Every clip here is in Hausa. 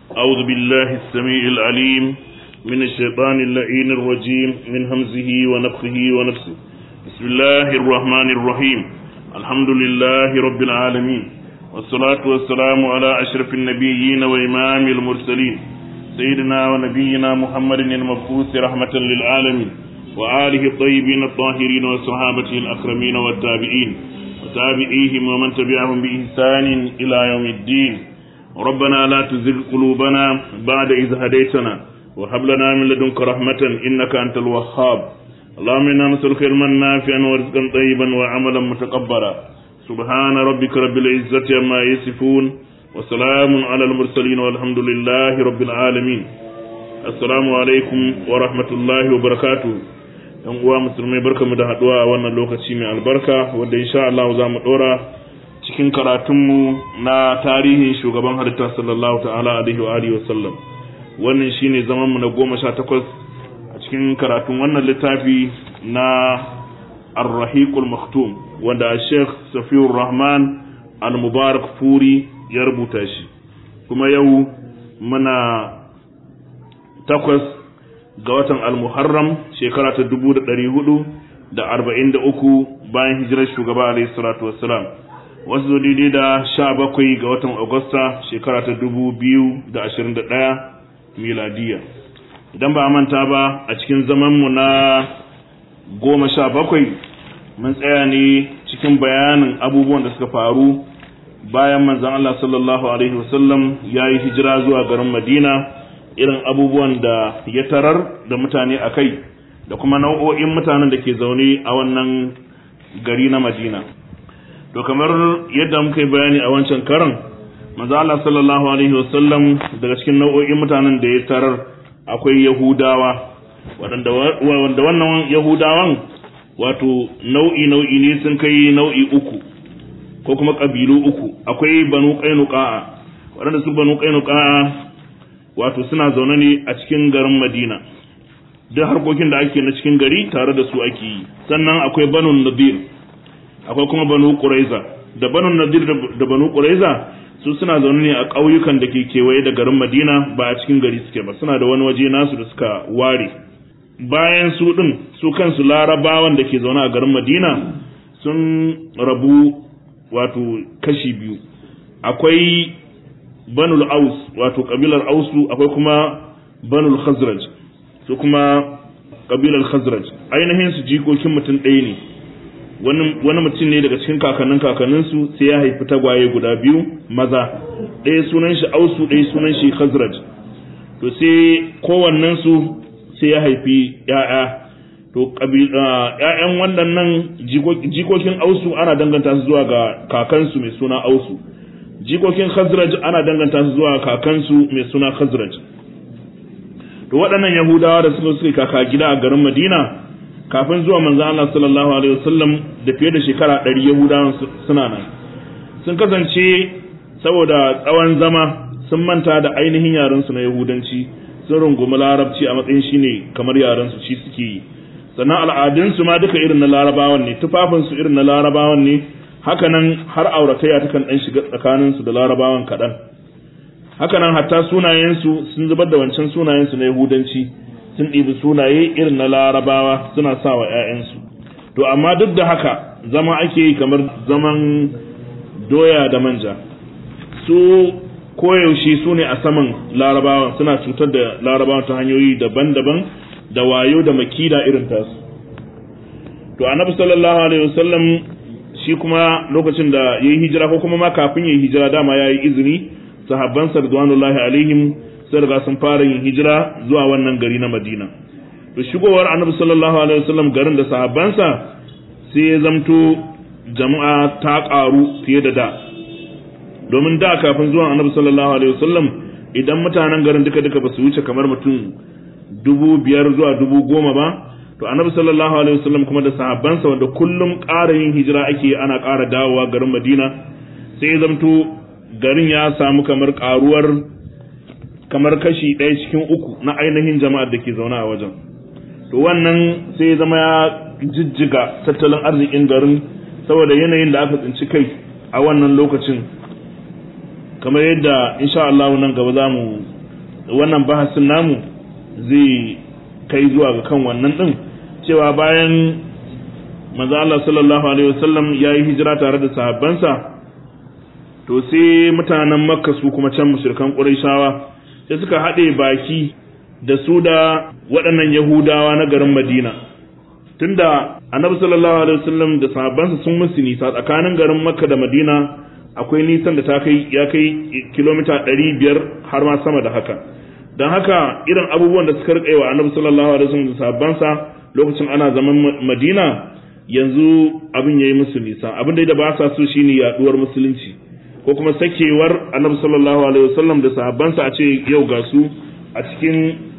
أعوذ بالله السميع العليم من الشيطان اللعين الرجيم من همزه ونفخه ونفسه بسم الله الرحمن الرحيم الحمد لله رب العالمين والصلاة والسلام على أشرف النبيين وإمام المرسلين سيدنا ونبينا محمد المبعوث رحمة للعالمين وآله الطيبين الطاهرين وصحابته الأكرمين والتابعين وتابعيهم ومن تبعهم بإحسان إلى يوم الدين ربنا لا تزغ قلوبنا بعد إذ هديتنا وهب لنا من لدنك رحمة إنك أنت الوهاب اللهم إنا نسألك علما نافعا ورزقا طيبا وعملا متقبلا سبحان ربك رب العزة عما يصفون وسلام على المرسلين والحمد لله رب العالمين السلام عليكم ورحمة الله وبركاته yan uwa musulmai barkamu da haduwa a wannan lokaci mai albarka wanda insha Allah za mu dora cikin karatunmu na tarihin shugaban halitta sallallahu ta'ala alaihi wa alihi wa sallam wannan shine zaman mu na goma sha takwas a cikin karatun wannan littafi na ar-rahiqul maktum wanda Sheikh Safiyur Rahman al-Mubarak Furi ya rubuta shi kuma yau muna takwas ga watan al-Muharram shekara ta dubu da ɗari hudu da arba'in da uku bayan hijirar shugaba alaihi salatu wassalam wasu daidai da sha bakwai ga watan Agusta shekara ta dubu biyu da ashirin da ɗaya miladiya idan ba a manta ba a cikin zamanmu na goma sha bakwai mun tsaya ne cikin bayanin abubuwan da suka faru bayan manzan Allah sallallahu alaihi wasallam ya yi hijira zuwa garin Madina irin abubuwan da ya tarar da mutane a kai da kuma nau'o'in mutanen da ke zaune a wannan gari na Madina to kamar yadda muka yi bayani a wancan karan manzo Allah sallallahu alaihi wasallam daga cikin nau'o'in mutanen da ya tarar akwai Yahudawa wanda wannan Yahudawan wato nau'i nau'i ne sun kai nau'i uku ko kuma ƙabilu uku akwai banu ƙainuƙa'a waɗanda su banu ƙainuƙa'a wato suna zaune ne a cikin garin madina duk harkokin da ake na cikin gari tare da su ake yi sannan akwai banu nadir akwai kuma banu ƙuraiza da banu nadir da banu ƙuraiza su suna zaune ne a ƙauyukan da ke kewaye da garin madina ba a cikin gari suke ba suna da wani waje nasu da suka ware bayan su ɗin su kansu larabawan da ke zaune a garin madina sun rabu wato kashi biyu akwai banul aus wato kabilar ausu akwai kuma banul khazraj su kuma kabilar khazraj ainihin su jikokin mutum ɗaya ne wani mutum ne daga cikin kakannin kakanninsu sai ya haifi tagwaye guda biyu maza ɗaya sunan shi ausu ɗaya sunan shi khazraj to sai kowannensu sai ya haifi ‘ya'ya to ‘ya'yan waɗannan jikokin ausu ana danganta su zuwa ga kakansu mai suna ausu jikokin khazraj ana danganta su zuwa kakansu mai suna khazraj to waɗannan yahudawa da suka suka kaka gida a garin madina kafin zuwa manzo Allah sallallahu alaihi wasallam da fiye da shekara ɗari yahudawan suna nan sun kasance saboda tsawon zama sun manta da ainihin yarensu na yahudanci sun rungumi larabci a matsayin shine kamar yarensu shi suke yi sannan al'adunsu ma duka irin na larabawan ne tufafinsu irin na larabawan ne hakanan har auratayya takan ɗan shiga tsakaninsu da larabawan kaɗan hakanan hatta sunayensu sun zubar da wancan sunayensu na yahudanci sun ɗibi sunaye irin na larabawa suna sa wa 'ya'yansu to amma duk da haka zama ake yi kamar zaman doya da manja su koyaushe su ne a saman larabawan suna cutar da larabawan ta hanyoyi daban-daban da wayo da makida irin tasu to annabi sallallahu alaihi wasallam shi kuma lokacin da yayi hijira ko kuma ma kafin yayi hijira dama yayi izini sahabban sarduwanullahi alaihim sai riga sun fara yin hijira zuwa wannan gari na Madina to shigowar annabi sallallahu alaihi wasallam garin da sahabbansa sai ya zamto jama'a ta karu fiye da da domin da kafin zuwan annabi sallallahu alaihi wasallam idan mutanen garin duka duka ba su wuce kamar mutum dubu biyar zuwa dubu goma ba to annabi sallallahu alaihi wasallam kuma da sahabbansa wanda kullum ƙara yin hijira ake ana ƙara dawowa garin madina sai zamto garin ya samu kamar ƙaruwar kamar kashi ɗaya cikin uku na ainihin jama'ar da ke zaune a wajen to wannan sai zama ya jijjiga tattalin arzikin garin saboda yanayin da aka tsinci kai a wannan lokacin kamar yadda insha Allah nan gaba za mu wannan bahasin namu zai kai zuwa ga kan wannan din cewa bayan manzo Allah sallallahu alaihi wasallam ya yi hijira tare da sahabbansa to sai mutanen makka su kuma can mushrikan quraishawa sai suka haɗe baki da su da waɗannan yahudawa na garin madina tunda annabi sallallahu alaihi wasallam da sahabbansa sun musu nisa tsakanin garin makka da madina akwai nisan da ta kai ya kai kilomita 500 har ma sama da haka don haka irin abubuwan da suka rike wa annabi sallallahu alaihi wasallam da sahabbansa lokacin ana zaman madina yanzu abin yayi musu nisa abin da ba sa so shine yaduwar musulunci ko kuma sakewar annabi sallallahu alaihi wasallam da sahabbansa a ce yau ga su a cikin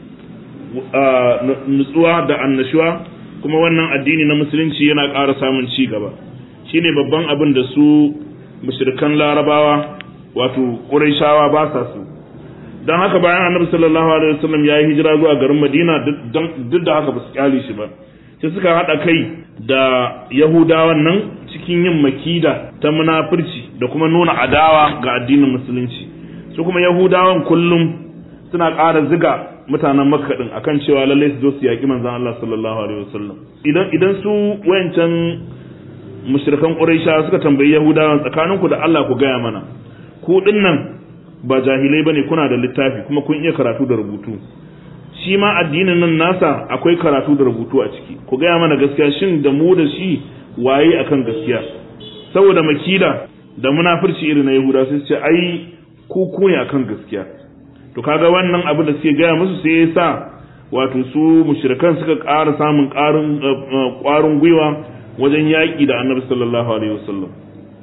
nutsuwa da annashuwa kuma wannan addini na musulunci yana ƙara samun ci gaba shine babban abin da su mushrikan larabawa wato ƙurayshawa ba sa su don haka bayan annabi sallallahu alaihi wasallam ya yi hijira zuwa garin madina duk da haka ba su kyale shi ba sai suka haɗa kai da yahudawan nan cikin yin makida ta munafurci da kuma nuna adawa ga addinin musulunci su kuma yahudawan kullum suna ƙara ziga mutanen makka din akan cewa lalle su zo su yaƙi manzon Allah sallallahu alaihi wasallam idan idan su wayancan mushrikan quraisha suka tambayi yahudawan tsakaninku da Allah ku gaya mana ku dinnan ba jahilai bane kuna da littafi kuma kun iya karatu da rubutu shi ma addinin nan nasa akwai karatu da rubutu a ciki ku gaya mana gaskiya shin da mu da shi waye akan gaskiya saboda makida da munafurci irin na yahuda sai ce ai ku ku ne akan gaskiya to kaga wannan abin da suke gaya musu sai ya sa wato su mushrikan suka ƙara samun ƙarin ƙwarin gwiwa wajen yaƙi da annabi sallallahu alaihi wasallam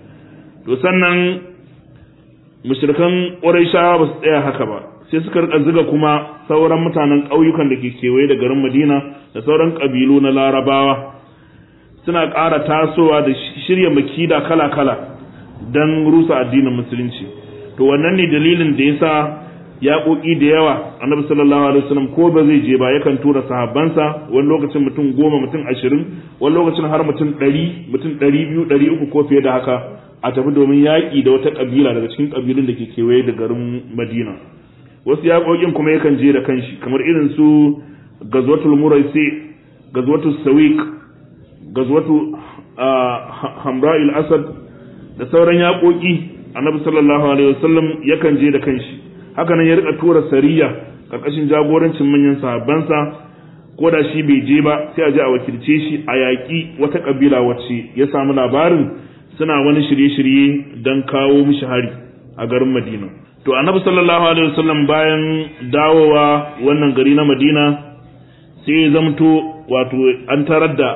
to sannan mushrikan ƙurayshawa ba su tsaya haka ba sai suka rika ziga kuma sauran mutanen ƙauyukan da ke kewaye da garin Madina da sauran ƙabilu na Larabawa suna ƙara tasowa da shirya makida kala-kala don rusa addinin musulunci to wannan ne dalilin da yasa yaƙoƙi da yawa annabi sallallahu alaihi wasallam ko ba zai je ba yakan tura sahabbansa wani lokacin mutum goma mutum ashirin wani lokacin har mutum ɗari mutum ɗari biyu ɗari uku ko fiye da haka a tafi domin yaƙi da wata ƙabila daga cikin ƙabilun da ke kewaye da garin madina wasu yaƙoƙin kuma yakan je da kanshi kamar irin su gazwatul muraisi gazwatul sawiq gazwatu hamra'il asad da sauran yaƙoƙi annabi sallallahu alaihi wasallam yakan je da kanshi haka nan ya rika tura sariya karkashin jagorancin manyan sahabbansa ko da shi bai je ba sai a je a wakilce shi a yaƙi wata ƙabila wacce ya samu labarin suna wani shirye-shirye don kawo mishi hari a garin madina to annabi sallallahu alaihi wasallam bayan dawowa wannan gari na madina sai ya zamto wato an tarar da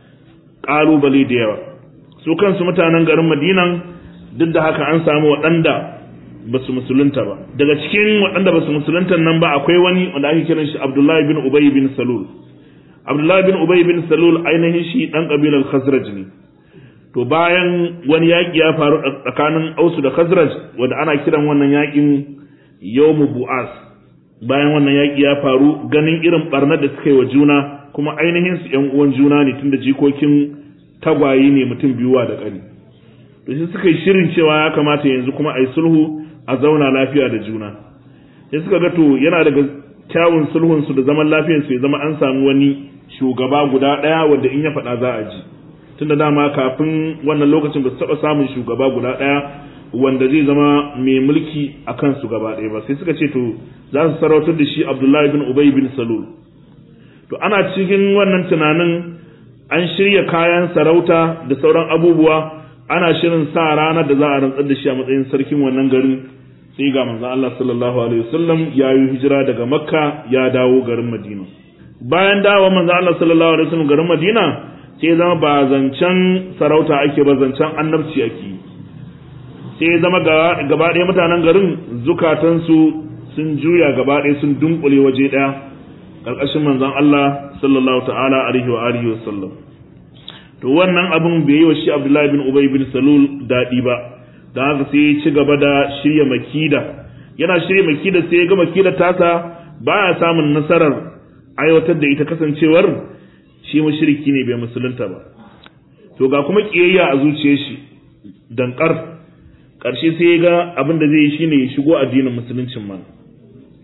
ƙalubale da yawa su kansu mutanen garin madinan duk da haka an samu waɗanda ba su musulunta ba daga cikin waɗanda ba su musulunta nan ba akwai wani wanda ake kiran shi abdullahi bin ubay bin salul abdullahi bin ubay bin salul ainihin shi ɗan ƙabilar khazraj ne to bayan wani yaƙi ya faru tsakanin ausu da khazraj wanda ana kiran wannan yaƙin yawmu bu'as bayan wannan yaƙi ya faru ganin irin barnar da suka yi wa juna kuma ainihin su ƴan uwan juna ne tunda jikokin tagwaye ne mutum biyuwa da ƙani to sai suka yi shirin cewa ya kamata yanzu kuma a yi sulhu a zauna lafiya da juna sai suka ga to yana daga kyawun sulhun su da zaman lafiyar su ya zama an samu wani shugaba guda ɗaya wanda in ya faɗa za a ji tunda dama kafin wannan lokacin ba su taɓa samun shugaba guda ɗaya wanda zai zama mai mulki a kansu gaba ɗaya ba sai suka ce to za su sarautar da shi abdullahi bin ubay bin salul to ana cikin wannan tunanin an shirya kayan sarauta da sauran abubuwa ana shirin sa ranar da za a rantsar da shi a matsayin sarkin wannan garin sai ga manzon Allah sallallahu alaihi wasallam ya yi hijira daga makka ya dawo garin madina bayan dawo manzon Allah sallallahu alaihi wasallam garin madina sai zama ba zancen sarauta ake ba zancen annabci ake yi sai zama gaba ɗaya mutanen garin zukatansu sun juya gaba ɗaya sun dunkule waje ɗaya ƙarƙashin manzon Allah sallallahu ta'ala alaihi wa alihi wa sallam to wannan abin bai yi wa shi Abdullahi bin Ubay bin Salul daɗi ba da haka sai ya ci gaba da shirya makida yana shirya makida sai ya ga makida tasa baya samun nasarar aiwatar da ita kasancewar shi mushriki ne bai musulunta ba to ga kuma kiyayya a zuciyar shi dankar ƙarshe sai ya ga abin da zai yi shine ya shigo addinin musuluncin man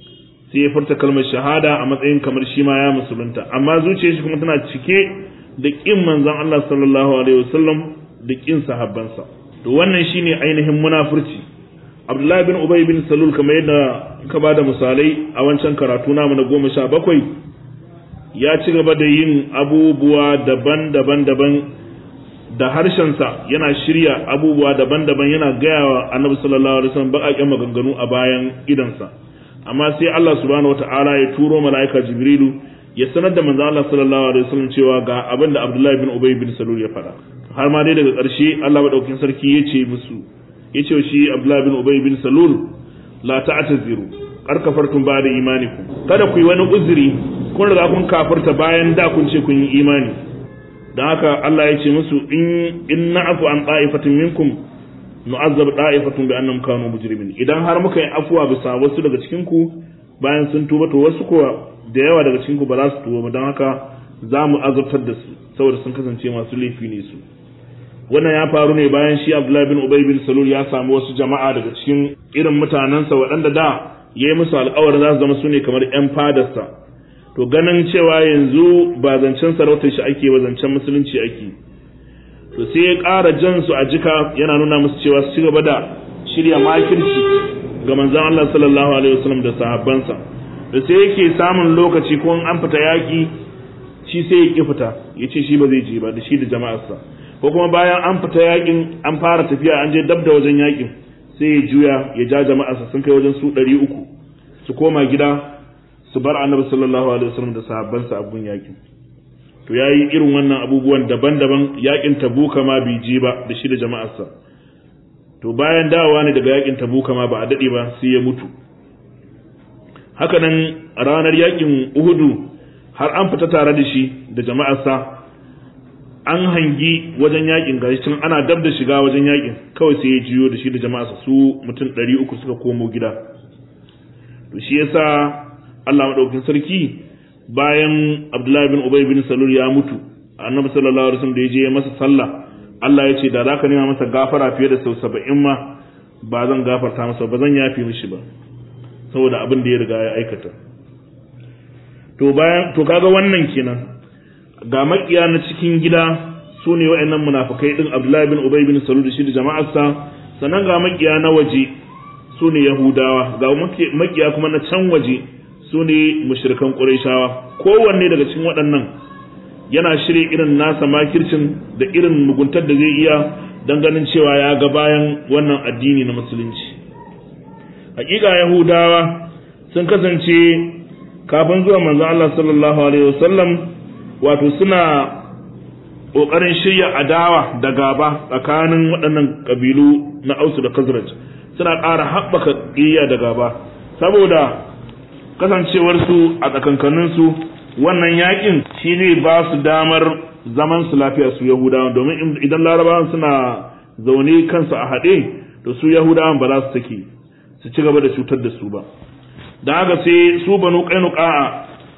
sai ya furta kalmar shahada a matsayin kamar shi ma ya musulunta amma zuciyar shi kuma tana cike da kin manzon Allah sallallahu alaihi wasallam da kin sahabbansa to wannan shine ainihin munafurci Abdullahi bin Ubay bin Salul kamar yadda ka bada misalai a wancan karatu namu na goma sha bakwai ya ci gaba da yin abubuwa daban-daban daban da harshensa yana shirya abubuwa daban-daban yana gaya wa annabi sallallahu alaihi wasallam baƙaƙen maganganu a bayan idansa amma sai Allah subhanahu wata'ala ya turo mala'ika Jibrilu ya sanar da manzo Allah sallallahu alaihi wasallam cewa ga abin da Abdullahi bin Ubay bin Salul ya faɗa har ma dai daga ƙarshe Allah madaukakin sarki ya ce musu ya ce shi Abdullahi bin Ubay bin Salul la ta'taziru kar kafartum ba da imanikum kada ku yi wani uzuri kun riga kun kafirta bayan da kun ce kun yi imani don haka Allah ya ce musu in in na'afu an ta'ifatin minkum nu'azzab da'ifatun bi annahum kanu mujrimin idan har muka yi afuwa bisa wasu daga cikin ku bayan sun tuba to wasu kuwa da yawa daga cikin ku ba za su tuba ba don haka za mu azabtar da su saboda sun kasance masu laifi ne su wannan ya faru ne bayan shi Abdullahi bin Ubay bin Salul ya samu wasu jama'a daga cikin irin mutanensa waɗanda da ya yi musu alƙawarin za su zama su ne kamar 'yan fadarsa to ganin cewa yanzu ba zancen sarautar shi ake ba zancen musulunci ake to sai ya ƙara jan su a jika yana nuna musu cewa su ci gaba da shirya makirci ga manzon Allah sallallahu alaihi wasallam da sahabbansa da sai yake samun lokaci ko an fita yaƙi shi sai ya ƙi fita ya ce shi ba zai je ba da shi da jama'arsa ko kuma bayan an fita yaƙin an fara tafiya an je dab da wajen yaƙin sai ya juya ya ja jama'arsa sun kai wajen su ɗari uku su koma gida su bar annabi sallallahu alaihi wasallam da sahabbansa a gun yaƙin to yayi irin wannan abubuwan daban-daban yaƙin tabuka ma bai je ba da shi da jama'arsa to bayan dawowa ne daga yaƙin tabuka ma ba a daɗe ba sai ya mutu haka nan ranar yaƙin uhudu har an fita tare da shi da jama'arsa an hangi wajen yakin gashi tun ana dab da shiga wajen yakin kawai sai ya jiyo da shi da jama'a su mutum ɗari uku suka komo gida to shi yasa Allah madaukakin sarki bayan Abdullahi bin Ubay bin Salul ya mutu Annabi sallallahu alaihi wasallam da ya je ya masa sallah Allah ya ce da zaka nema masa gafara fiye da sau saba'in ma ba zan gafarta masa ba zan yafi mishi ba saboda abin da ya riga ya aikata to bayan to kaga wannan kenan ga makiya na cikin gida su ne wa'annan munafukai din Abdullahi bin Ubay bin Salul da shi da jama'arsa sannan ga makiya na waje su ne Yahudawa ga makiya kuma na can waje su ne mushrikan Qurayshawa kowanne daga cikin waɗannan yana shirye irin nasa makircin da irin muguntar da zai iya don ganin cewa ya ga bayan wannan addini na musulunci hakika Yahudawa sun kasance kafin zuwa manzo Allah sallallahu alaihi wasallam wato suna ƙoƙarin shirya adawa da gaba tsakanin waɗannan ƙabilu na ausu da kazraj suna ƙara haɓaka ƙiyya da gaba saboda kasancewarsu a tsakankaninsu wannan yakin shi ne ba su damar zaman su lafiya su yahudawan domin idan larabawan suna zaune kansu a haɗe to su yahudawan ba za su take su ci gaba da cutar da su ba da haka sai su banu ƙainuƙa'a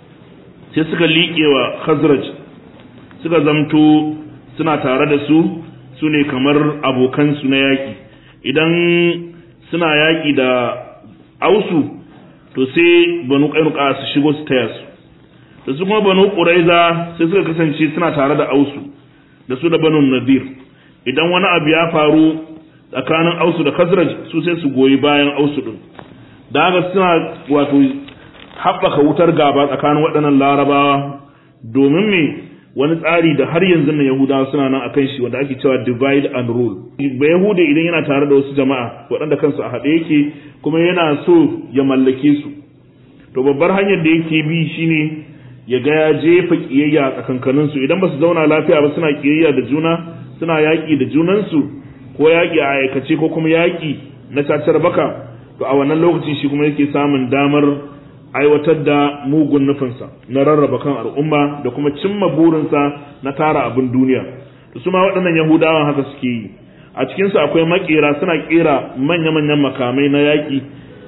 sai suka liƙe wa khazraj suka zamto suna tare da su su ne kamar abokansu na yaƙi idan suna yaƙi da ausu to sai banu ƙainuka su shigo su taya su da su kuma banu ƙuraiza sai suka kasance suna tare da ausu da su da banu nadir idan wani abu ya faru tsakanin ausu da khazraj su sai su goyi bayan ausu din da haka suna wato haɓaka wutar gaba tsakanin waɗannan larabawa domin me wani tsari da har yanzu na yahudawa suna nan akan shi wanda ake cewa divide and rule ba yahuda idan yana tare da wasu jama'a waɗanda kansu a haɗe yake kuma yana so ya mallake su to babbar hanyar da yake bi shine ya ga ya jefa kiyayya a tsakankanin su idan ba su zauna lafiya ba suna kiyayya da juna suna yaƙi da junansu ko yaƙi a aikace ko kuma yaƙi na cacar baka to a wannan lokacin shi kuma yake samun damar aiwatar da mugun nufinsa na rarraba kan al'umma da kuma cimma burinsa na tara abin duniya da su ma waɗannan yahudawan haka suke yi a cikinsu akwai makera suna kera manya-manyan makamai na yaƙi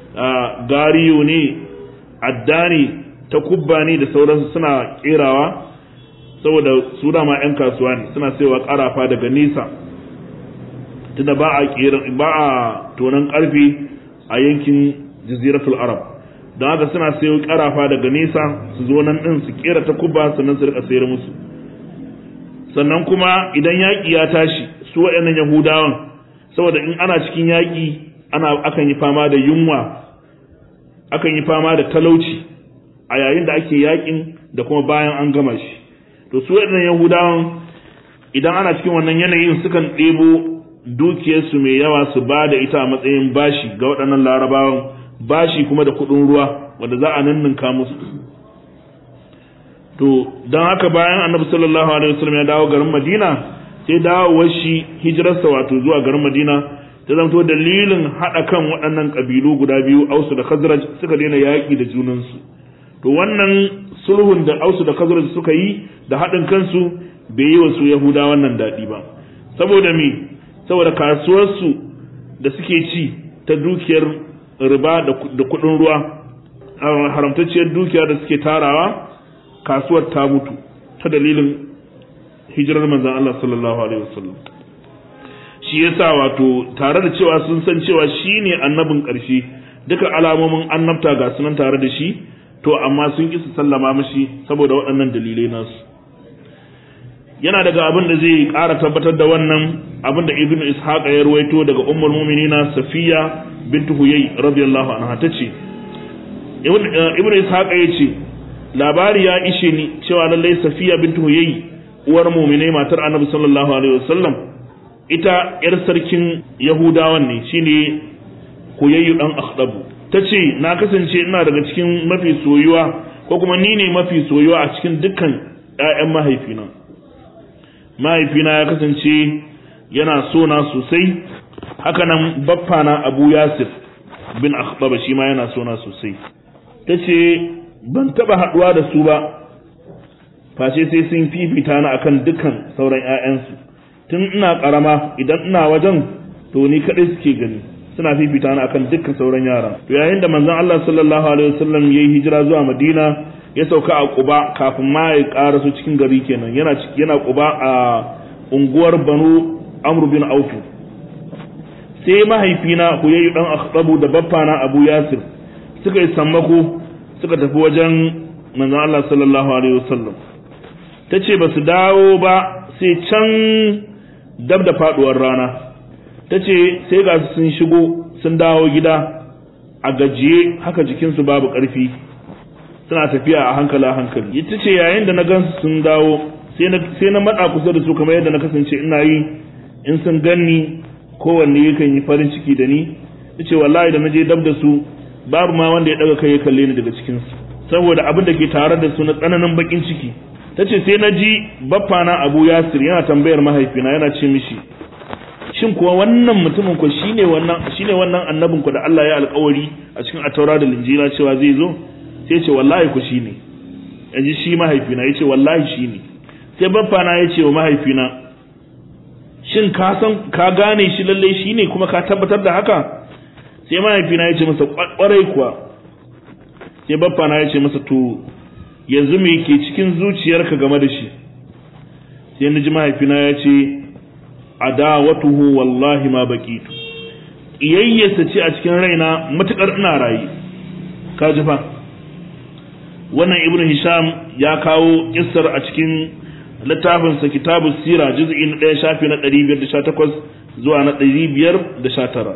gariyo ne addani ta kubba ne da sauransu suna kerawa saboda su dama 'yan kasuwa ne suna saiwa ƙarafa daga nesa tunda ba a tonon ƙarfe a yankin jaziratul arab don haka suna sayo karafa daga nesa su zo nan din su kera ta kuba sannan su rika sayar musu sannan kuma idan yaƙi ya tashi su waɗannan yahudawan saboda in ana cikin yaƙi ana akan yi fama da yunwa akan yi fama da talauci a yayin da ake yaƙin da kuma bayan an gama shi to su waɗannan yahudawan idan ana cikin wannan yanayin sukan ɗebo dukiyarsu mai yawa su ba da ita a matsayin bashi ga waɗannan larabawan bashi kuma da kuɗin ruwa wanda za a ninninka musu to don haka bayan annabi sallallahu alaihi wasallam ya dawo garin madina sai dawowar shi hijirarsa wato zuwa garin madina ta zamto dalilin haɗa kan waɗannan ƙabilu guda biyu ausu da khazraj suka daina yaƙi da junansu to wannan sulhun da ausu da khazraj suka yi da haɗin kansu bai yi wa su yahuda wannan daɗi ba saboda me saboda kasuwarsu da suke ci ta dukiyar riba da kuɗin ruwa haramtacciyar dukiya da suke tarawa kasuwar ta mutu ta dalilin hijirar manzan Allah sallallahu alaihi wasallam shi yasa wato tare da cewa sun san cewa shine annabin ƙarshe duka alamomin annabta ga sunan tare da shi to amma sun ƙi su sallama mashi saboda waɗannan dalilai nasu yana daga abin da zai ƙara tabbatar da wannan abin da ibnu ishaq ya ruwaito daga ummul mu'minina safiya bintu huyay radiyallahu anha tace ibnu ishaq ya ce labari ya ishe ni cewa lallai safiya bintu huyay uwar mu'minai matar annabi sallallahu alaihi wasallam ita yar sarkin yahudawan ne shine huyayyu dan akhdabu tace na kasance ina daga cikin mafi soyuwa ko kuma ni ne mafi soyuwa a cikin dukkan ƴaƴan mahaifina mahaifina ya kasance yana so na sosai haka nan baffana abu yasir bin akhbaba shi ma yana so na sosai ta ce ban taba haduwa da su ba face sai sun fifita na akan dukkan sauran 'ya'yansu tun ina karama idan ina wajen to ni kadai suke gani suna fifita na akan dukkan sauran yara to yayin da manzon Allah sallallahu alaihi wasallam yayi hijira zuwa Madina ya sauka a Quba kafin ma ya karasu cikin gari kenan yana yana Quba a unguwar Banu Amr bin Auf sai mahaifina Huyayyu dan Akhtabu da baffana Abu Yasir suka yi sammako suka tafi wajen manzon Allah sallallahu alaihi wasallam tace ba su dawo ba sai can dab da faduwar rana tace sai ga sun shigo sun dawo gida a gajiye haka jikinsu babu ƙarfi suna tafiya a hankali a hankali ita ce yayin da na gansu sun dawo sai na matsa kusa da su kamar yadda na kasance ina yi in sun ganni kowanne yakan yi farin ciki da ni ta ce wallahi da na je dab da su babu ma wanda ya daga kai ya kalle ni daga cikinsu saboda abin da ke tare da su na tsananin bakin ciki ta ce sai na ji baffana abu yasir yana tambayar mahaifina yana ce mishi shin kuwa wannan mutumin ku shine wannan shine wannan annabin ku da Allah ya alƙawari a cikin ataura da linjila cewa zai zo sai ce wallahi ku shine yanzu shi mahaifina yace wallahi shine sai baffana yace wa mahaifina shin ka san ka gane shi lalle shine kuma ka tabbatar da haka sai mahaifina yace masa kwarai kuwa sai baffana yace masa to yanzu me ke cikin zuciyarka game da shi sai na ji mahaifina ya ce adawatuhu wallahi ma baqitu iyayyarsa ce a cikin raina matukar ina rayi ka ji fa wannan ibnu hisham ya kawo kissar a cikin littafin sa kitabu sira juz'i na 1 shafi na 518 zuwa na 519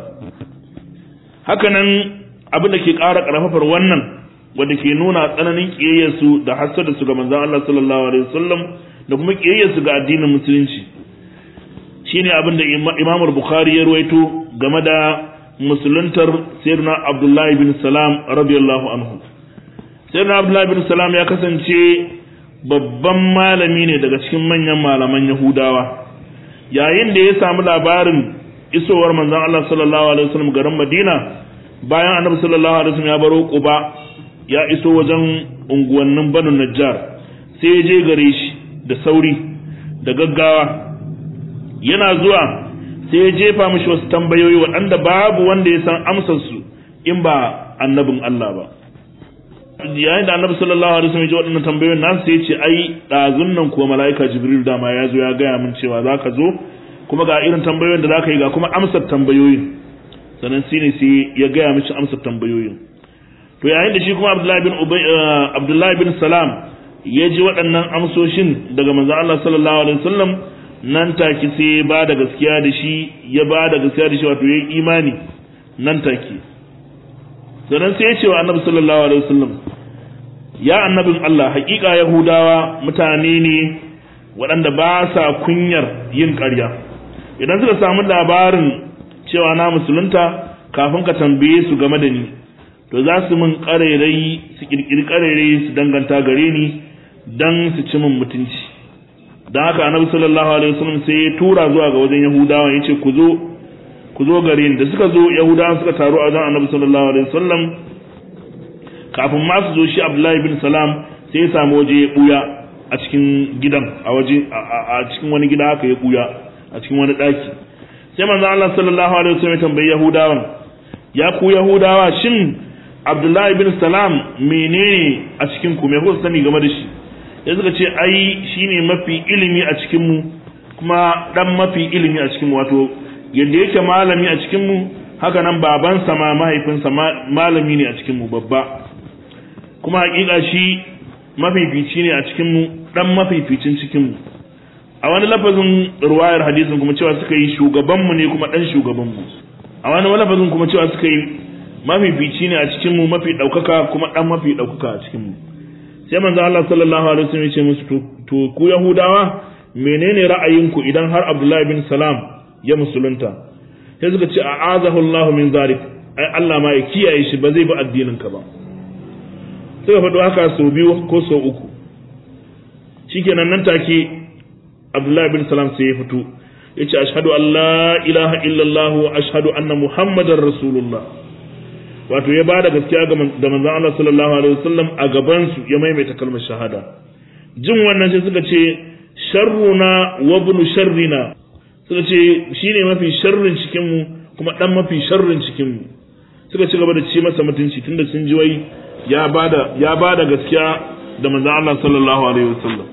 haka nan abin da ke ƙara ƙarfafar wannan wanda ke nuna tsananin kiyayyarsu da hasada su ga manzon Allah sallallahu alaihi wasallam da kuma kiyayyarsu ga addinin musulunci shine abin da Imam Bukhari ya ruwaito game da musuluntar Sayyidina Abdullah bin Salam radiyallahu anhu Sayyidina Abdullah bin Salam ya kasance babban malami ne daga cikin manyan malaman Yahudawa yayin da ya samu labarin isowar manzon Allah sallallahu alaihi wasallam garin Madina bayan Annabi sallallahu alaihi wasallam ya baro Quba ya iso wajen unguwannin Banu Najjar sai ya je gare shi da sauri da gaggawa yana zuwa sai ya jefa mishi wasu tambayoyi waɗanda babu wanda ya san amsarsu in ba annabin Allah ba yayin da annabi sallallahu alaihi wasallam ya ji waɗannan tambayoyin nasu sai ya ce ai ɗazun nan kuwa mala'ika jibril dama ya zo ya gaya min cewa za ka zo kuma ga irin tambayoyin da za ka yi ga kuma amsar tambayoyin sannan shi ne sai ya gaya mishi amsar tambayoyin to yayin da shi kuma Abdullahi bin Ubay Abdullahi bin Salam ya ji waɗannan amsoshin daga manzo Allah sallallahu alaihi wasallam nan take sai ba da gaskiya da shi ya ba da gaskiya da shi wato yayi imani nan take sannan sai ya ce wa Annabi sallallahu alaihi wasallam ya annabin Allah hakika Yahudawa mutane ne waɗanda ba sa kunyar yin ƙarya idan suka samu labarin cewa na musulunta kafin ka tambaye su game da ni to za su min ƙarairayi su ƙirƙiri ƙarairayi su danganta gare ni don su ci min mutunci don haka annabi sallallahu alaihi wasallam sai ya tura zuwa ga wajen yahudawa ya ce ku zo ku zo gare ni da suka zo yahudawa suka taru a wajen annabi sallallahu alaihi wasallam kafin ma su zo shi abdullahi bin salam sai ya samu waje ya buya a cikin gidan a waje a cikin wani gida haka ya buya a cikin wani daki sai manzo Allah sallallahu alaihi wasallam ya tambayi yahudawan ya ku yahudawa shin abdullahi bin salam menene a cikin ku me kuka sani game da shi ya suka ce ai shine mafi ilimi a cikin mu kuma dan mafi ilimi a cikin mu wato yadda yake malami a cikin mu haka nan babansa ma mahaifinsa malami ne a cikin mu babba kuma hakika shi mafifici ne a cikin mu dan mafificin cikin mu a wani lafazin ruwayar hadisin kuma cewa suka yi shugaban mu ne kuma dan shugaban mu a wani lafazin kuma cewa suka yi mafifici ne a cikin mu mafi daukaka kuma dan mafi daukaka a cikin mu sai manzo Allah sallallahu alaihi wasallam ya ce musu to ku yahudawa menene ra'ayinku idan har Abdullahi bin Salam ya musulunta sai suka ce a'azahu Allah min zalik ai Allah ma ya kiyaye shi ba zai bi addinin ka ba suka faɗo haka sau biyu ko sau uku shikenan nan take Abdullahi bin Salam sai ya fito yace ashhadu an la ilaha illallah wa ashhadu anna muhammadar rasulullah wato ya bada gaskiya ga da manzon Allah sallallahu alaihi wasallam a gaban su ya maimaita kalmar shahada jin wannan sai suka ce sharruna wa ibn sharrina suka ce shine mafi sharrin cikin mu kuma dan mafi sharrin cikin mu suka ci gaba da ci masa mutunci tunda sun ji wai ya bada ya bada gaskiya da manzon Allah sallallahu alaihi wasallam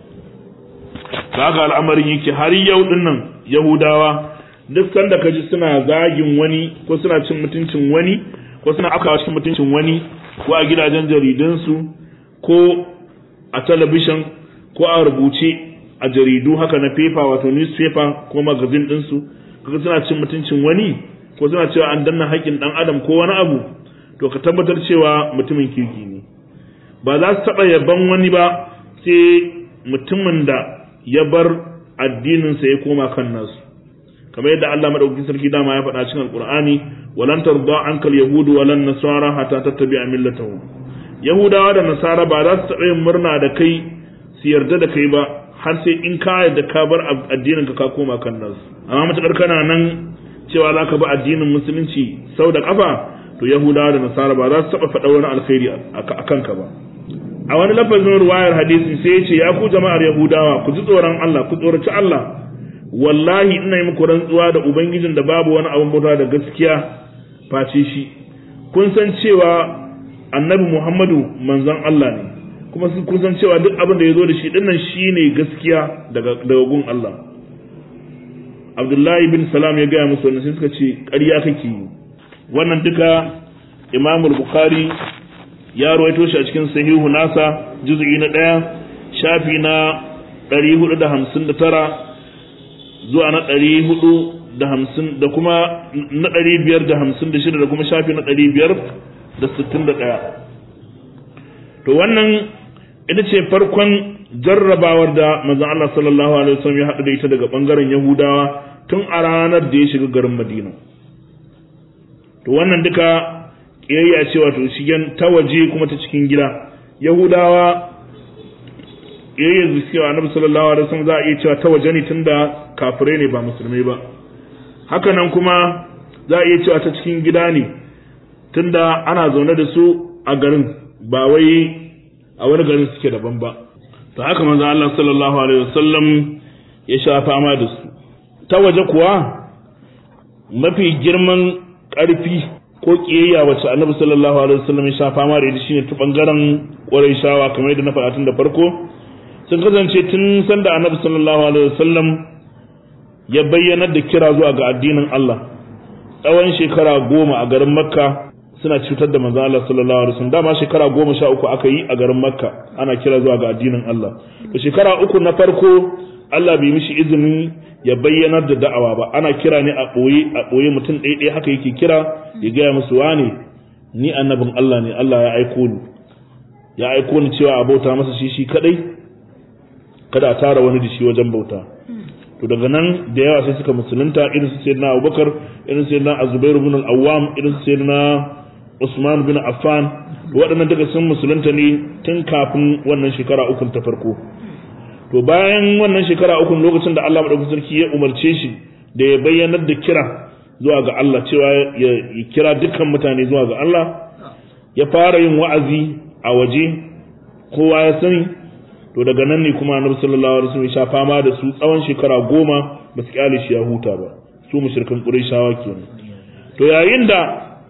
kaga al'amarin yake har yau dinnan yahudawa duk sanda kaji suna zagin wani ko suna cin mutuncin wani ko suna afkawa cikin mutuncin wani ko a gidajen jaridunsu ko a talabishin ko a rubuce a jaridu haka na paper wato newspaper ko magazine ɗinsu kaga suna cin mutuncin wani ko suna cewa an danna haƙƙin ɗan adam ko wani abu to ka tabbatar cewa mutumin kirki ne ba za su taɓa yaban wani ba sai mutumin da ya bar addininsa ya koma kan nasu kamar yadda Allah madaukakin sarki dama ya faɗa cikin alqur'ani walan tarda ankal yahudu walan nasara hatta tattabi'a millatahum yahudawa da nasara ba za su taɓa yin murna da kai su yarda da kai ba har sai in ka yarda ka bar addinin ka ka koma kan nasu amma matakar kana nan cewa za ka bi addinin musulunci sau da kafa to yahudawa da nasara ba za su taɓa faɗa wani alkhairi a kanka ba a wani lafazin ruwayar hadisi sai ya ce ya ku jama'ar yahudawa ku ji tsoron Allah ku tsoraci Allah wallahi ina yi muku rantsuwa da ubangijin da babu wani abin bauta da gaskiya face shi kun san cewa annabi Muhammadu manzon Allah ne kuma kun san cewa duk abin da ya zo da shi dinnan shine gaskiya daga daga gun Allah Abdullahi bin Salam ya gaya musu wannan sai suka ce ƙarya kake yi wannan duka Imam Bukhari ya rawaito shi a cikin sahihu nasa juz'i na ɗaya shafi na 459 zuwa na 450 da kuma na 556 da kuma shafi na 561 to wannan ita ce farkon jarrabawar da manzon Allah sallallahu alaihi wasallam ya haɗu da ita daga bangaren Yahudawa tun a ranar da ya shiga garin Madina to wannan duka kiyayya ce wato shigen ta waje kuma ta cikin gida yahudawa kiyayya su cewa annabi sallallahu alaihi wasallam za a iya cewa ta waje ne tunda kafirai ne ba musulmai ba haka nan kuma za a iya cewa ta cikin gida ne tunda ana zaune da su a garin ba wai a wani garin suke daban ba to haka manzo Allah sallallahu alaihi wasallam ya sha fama da su ta waje kuwa mafi girman ƙarfi ko kiyayya wacce annabi sallallahu alaihi wasallam ya sha fama da ita shine ta bangaren Qurayshawa kamar yadda na faɗa tun da farko sun kasance tun sanda annabi sallallahu alaihi wasallam ya bayyana da kira zuwa ga addinin Allah tsawon shekara goma a garin Makka suna cutar da manzo Allah sallallahu alaihi wasallam dama shekara goma sha uku aka yi a garin Makka ana kira zuwa ga addinin Allah to shekara uku na farko Allah bai mishi izinin ya bayyanar da da'awa ba ana kira ne a ɓoye a ɓoye mutum ɗaya ɗaya haka yake kira ya gaya musu wane ni annabin Allah ne Allah ya aiko ni ya aiko ni cewa a bauta masa shi shi kadai kada a tara wani da shi wajen bauta to daga nan da yawa sai suka musulunta irin su sayyidina Abubakar irin su sayyidina Azubair ibn al-Awwam irin su sayyidina Usman bin Affan waɗannan duka sun musulunta ne tun kafin wannan shekara uku ta farko to bayan wannan shekara uku lokacin da Allah madaukakin sarki ya umarce shi da ya bayyanar da kira zuwa ga Allah cewa ya kira dukkan mutane zuwa ga Allah ya fara yin wa'azi a waje kowa ya sani to daga nan ne kuma annabi sallallahu alaihi wasallam ya sha fama da su tsawon shekara goma ba su kyale shi ya huta ba su mushrikan qurayshawa kenan to yayin da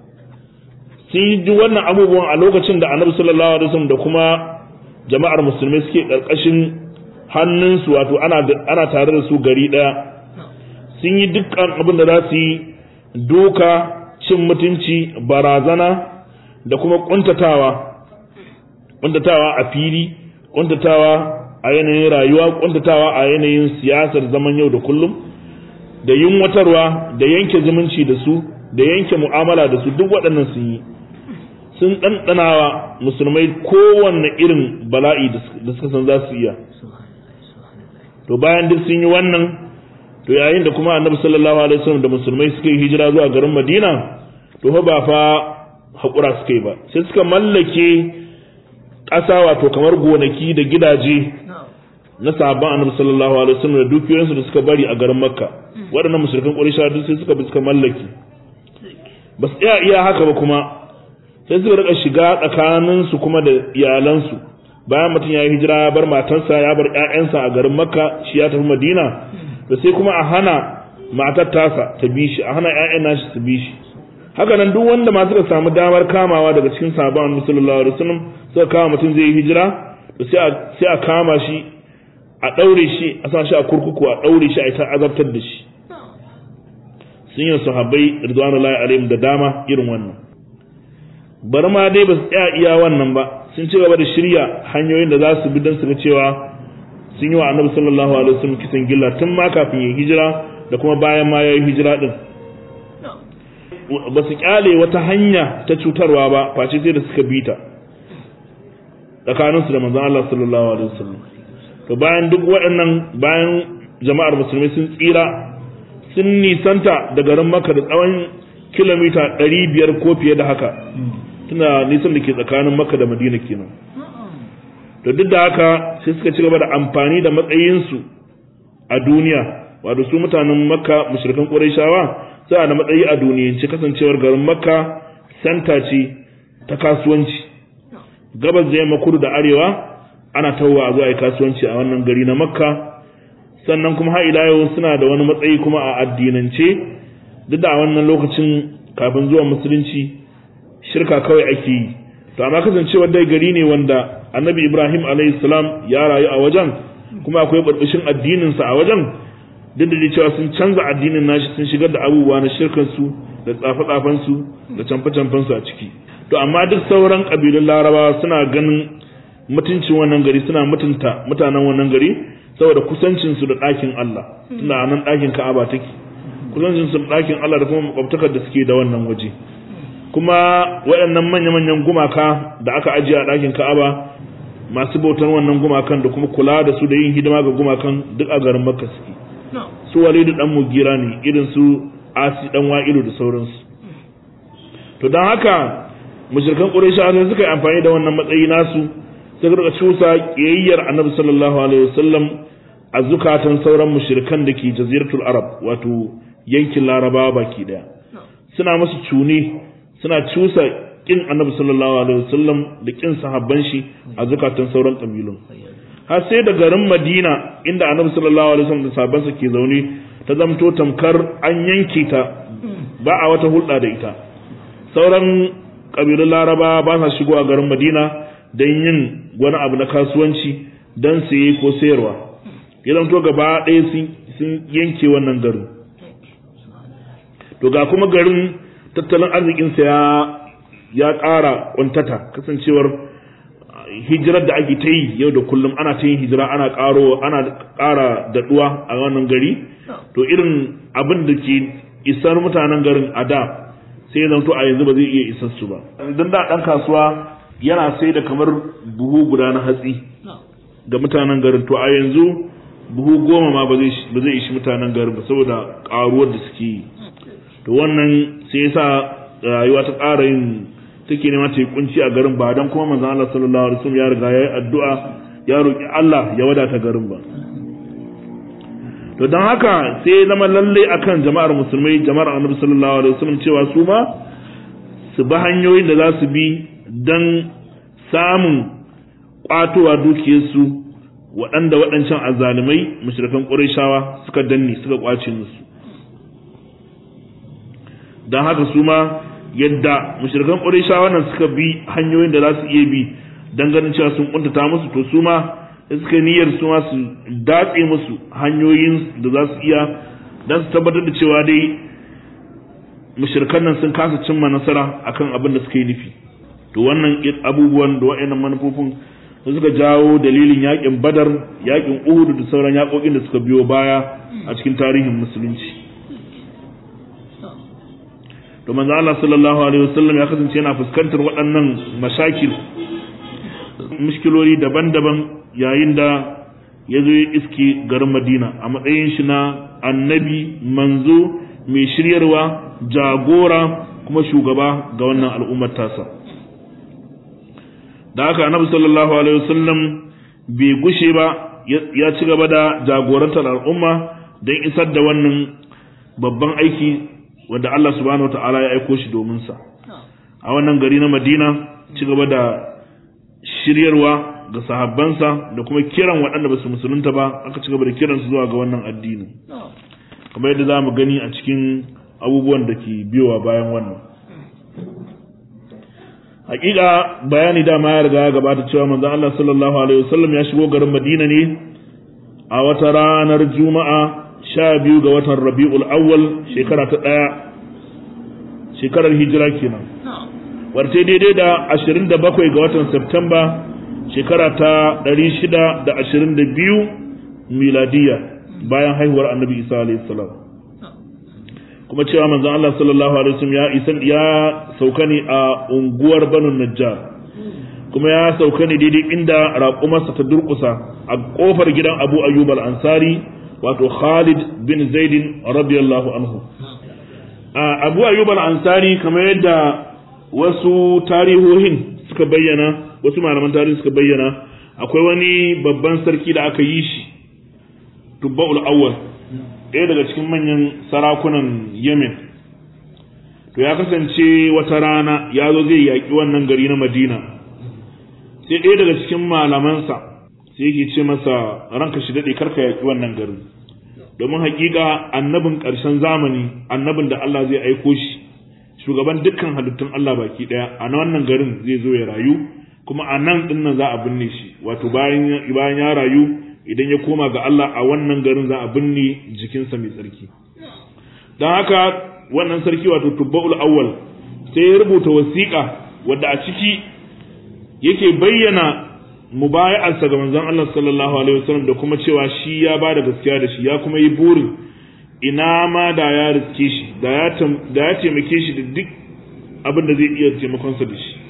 sun yi duk wannan abubuwan a lokacin da annabi sallallahu alaihi wasallam da kuma jama'ar musulmai suke karkashin hannunsu wato ana ana tare da su gari daya sun yi dukkan abin da za su yi doka cin mutunci barazana da kuma kuntatawa kuntatawa a fili kuntatawa a yanayin rayuwa kuntatawa a yanayin siyasar zaman yau da kullum da yunwatarwa da yanke zumunci da su da yanke mu'amala da su duk waɗannan sun yi sun ɗanɗanawa musulmai kowanne irin bala'i da suka san za su iya to bayan duk sun yi wannan to yayin da kuma annabi sallallahu alaihi wasallam da musulmai suka yi hijira zuwa garin madina to fa ba fa haƙura suka yi ba sai suka mallake ƙasa wato kamar gonaki da gidaje na sahabban annabi sallallahu alaihi wasallam da dukiyoyinsu da suka bari a garin makka waɗannan musulkan ƙurisha duk sai suka bi suka mallake ba su iya iya haka ba kuma sai suka rika shiga tsakaninsu kuma da iyalansu bayan mutum ya yi hijira ya bar matarsa ya bar ƴaƴansa a garin makka shi ya tafi madina da sai kuma a hana matar tasa ta bi shi a hana ƴaƴan nashi su bi shi haka nan duk wanda ma suka samu damar kamawa daga cikin sahabban annabi sallallahu alaihi wasallam suka kama mutum zai yi hijira to sai a sai a kama shi a daure shi a sa shi a kurkuku a daure shi a ita azabtar da shi sun yi sahabbai ridwanullahi alaihim da dama irin wannan bari ma dai ba su tsaya iya wannan ba sun ci gaba da shirya hanyoyin da za su bi don su ga cewa sun yi wa annabi sallallahu alaihi wasallam kisan gilla tun ma kafin ya hijira da kuma bayan ma ya yi hijira din ba su kyale wata hanya ta cutarwa ba face sai da suka bita tsakaninsu da manzon Allah sallallahu alaihi wasallam to bayan duk waɗannan bayan jama'ar musulmi sun tsira sun nisanta da garin Makka da tsawon kilomita 500 ko fiye da haka tuna nisan da ke tsakanin Makka da Madina kenan to duk da haka sai suka ci gaba da amfani da matsayinsu a duniya wato su mutanen Makka mushrikan Qurayshawa suna da matsayi a duniyance kasancewar garin Makka santa ce ta kasuwanci gabas da yamma kudu da arewa ana tawwa a zuwa yi kasuwanci a wannan gari na Makka sannan kuma har ila yau suna da wani matsayi kuma a addinance duk da a wannan lokacin kafin zuwa musulunci shirka kawai ake yi to amma kasancewar dai gari ne wanda annabi ibrahim alayhi salam ya rayu a wajen kuma akwai barbashin addinin sa a wajen duk da cewa sun canza addinin nashi sun shigar da abubuwa na shirkan su da tsafe tsafen su da canfe canfen su a ciki to amma duk sauran kabilun larabawa suna ganin mutuncin wannan gari suna mutunta mutanen wannan gari saboda kusancin su da ɗakin Allah tunda nan ɗakin Ka'aba take kusancin su da ɗakin Allah da kuma makwabtakar da suke da wannan waje kuma waɗannan manya-manyan gumaka da aka ajiye a ɗakin Ka'aba masu bautar wannan gumakan da kuma kula da su da yin hidima ga gumakan duk a garin Makka suke su Walidu dan Mugira ne irin su Asi dan Wa'ilu da sauransu to dan haka mushrikan Qurayshawa sai suka yi amfani da wannan matsayi nasu suka rika cusa kiyayyar Annabi sallallahu alaihi wasallam a zukatan sauran mushrikan da ke jaziratul Arab wato yankin Larabawa baki daya suna musu cune suna cusa kin annabi sallallahu alaihi wasallam da kin sahabban shi a zukatan sauran kabilun har sai da garin Madina inda annabi sallallahu alaihi wasallam da sahabban sa ke zaune ta zamto tamkar an yanke ta ba a wata hulɗa da ita sauran kabilun Laraba ba sa shigo a garin Madina don yin wani abu na kasuwanci don saye ko sayarwa ya zamto gaba ɗaya sun yanke wannan garin to ga kuma garin tattalin arzikinsa ya ya ƙara ƙuntata kasancewar hijirar da ake ta yi yau da kullum ana ta yin hijira ana ƙaro ana ƙara daɗuwa a wannan gari to irin abin da ke isar mutanen garin a da sai zan to a yanzu ba zai iya isar su ba idan da ɗan kasuwa yana sai da kamar buhu guda na hatsi ga mutanen garin to a yanzu buhu goma ma ba zai ishi mutanen garin ba saboda ƙaruwar da suke yi to wannan sai yasa rayuwa ta ƙara yin take nema ta yi kunci a garin ba dan kuma manzon Allah sallallahu alaihi wasallam ya riga ya yi addu'a ya roki Allah ya wadata garin ba to dan haka sai zama lalle akan jama'ar musulmai jama'ar Annabi sallallahu alaihi wasallam cewa su ma su bi hanyoyin da za su bi dan samun kwatowa dukiyarsu waɗanda waɗancan azzalumai mushrikan Qurayshawa suka danne suka kwace musu dan haka su ma yadda mushrikan Qurayshawa nan suka bi hanyoyin da za su iya bi dan ganin cewa sun kuntata musu to su ma suka niyyar su ma su datse musu hanyoyin da za su iya dan su tabbatar da cewa dai mushrikan nan sun kasa cimma nasara akan abin da suka yi nufi to wannan abubuwan da wa'annan manufofin da suka jawo dalilin yakin Badar yakin Uhud da sauran yakokin da suka biyo baya a cikin tarihin musulunci to manzo Allah sallallahu alaihi wasallam ya kasance yana fuskantar waɗannan mashakil mushkiloli daban-daban yayin da ya zo ya iske garin Madina a matsayin shi na annabi manzo mai shiryarwa jagora kuma shugaba ga wannan al'ummar tasa da haka annabi sallallahu alaihi wasallam bai gushe ba ya ci gaba da jagorantar al'umma don isar da wannan babban aiki wanda Allah subhanahu ta'ala ya aiko shi domin sa a wannan gari na Madina ci gaba da shiryarwa ga sahabbansa da kuma kiran waɗanda ba su musulunta ba aka ci gaba da kiransu zuwa ga wannan addini kamar yadda za mu gani a cikin abubuwan da ke biyowa bayan wannan hakika bayani dama ya riga ya gabata cewa manzon Allah sallallahu alaihi wasallam ya shigo garin Madina ne a wata ranar Juma'a sha biyu ga watan Rabi'ul Awwal shekara ta ɗaya shekarar hijira kenan warte daidai da ashirin da bakwai ga watan Septemba shekara ta ɗari shida da ashirin da biyu miladiya bayan haihuwar annabi Isa alaihi salam kuma cewa manzon Allah sallallahu alaihi wasallam ya isa ya sauka ne a unguwar Banu Najjar kuma ya sauka ne daidai inda raƙumarsa ta durƙusa a ƙofar gidan Abu Ayyub al-Ansari wato Khalid bin Zaid radiyallahu anhu Abu Ayyub al-Ansari kamar yadda wasu tarihohin suka bayyana wasu malaman tarihi suka bayyana akwai wani babban sarki da aka yi shi Tubba'ul Awwal ɗaya daga cikin manyan sarakunan Yemen to ya kasance wata rana ya zo zai yaƙi wannan gari na Madina sai ɗaya daga cikin malamansa sai yake ce masa ranka shi daɗe karka yaƙi wannan garin domin haƙiƙa annabin ƙarshen zamani annabin da Allah zai aiko shi shugaban dukkan halittun Allah baki ɗaya a wannan garin zai zo ya rayu kuma a nan ɗin nan za a binne shi wato bayan ya rayu idan ya koma ga Allah a wannan garin za a binne jikinsa mai tsarki don haka wannan sarki wato tubba'ul awwal sai ya rubuta wasiƙa wadda a ciki yake bayyana mubaya'arsa ga manzon Allah sallallahu alaihi wasallam da kuma cewa shi ya ba da gaskiya da shi ya kuma yi burin ina ma da ya riske shi da ya da ya taimake shi da duk abin da zai iya taimakonsa da shi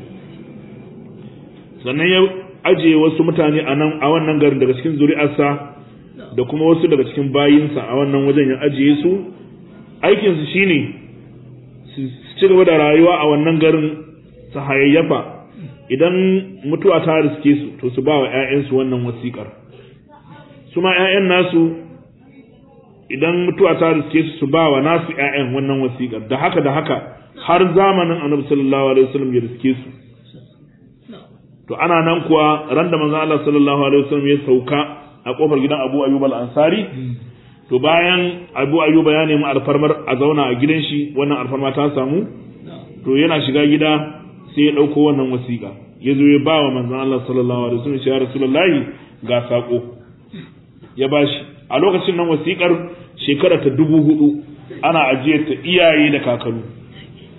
sannan ya ajiye wasu mutane a nan a wannan garin daga cikin zuri'arsa da kuma wasu daga cikin bayinsa a wannan wajen ya ajiye su aikinsu shine su ci gaba da rayuwa a wannan garin su hayayyafa idan mutuwa ta riske su to su ba wa 'ya'yansu wannan wasiƙar su ma 'ya'yan nasu idan mutuwa ta riske su su ba wa nasu 'ya'yan wannan wasiƙar da haka da haka har zamanin annabi sallallahu alaihi wasallam ya riske su to ana nan kuwa ran da manzon Allah sallallahu alaihi wasallam ya sauka a kofar gidan Abu Ayyub al-Ansari to bayan Abu Ayyub ya nemi alfarmar a zauna a gidan shi wannan alfarma ta samu to yana shiga gida sai ya dauko wannan wasiƙa ya zo ya ba wa manzon Allah sallallahu alaihi wasallam ya Rasulullahi ga sako ya bashi a lokacin nan wasiƙar shekara ta dubu hudu ana ajiyar ta iyaye da kakaru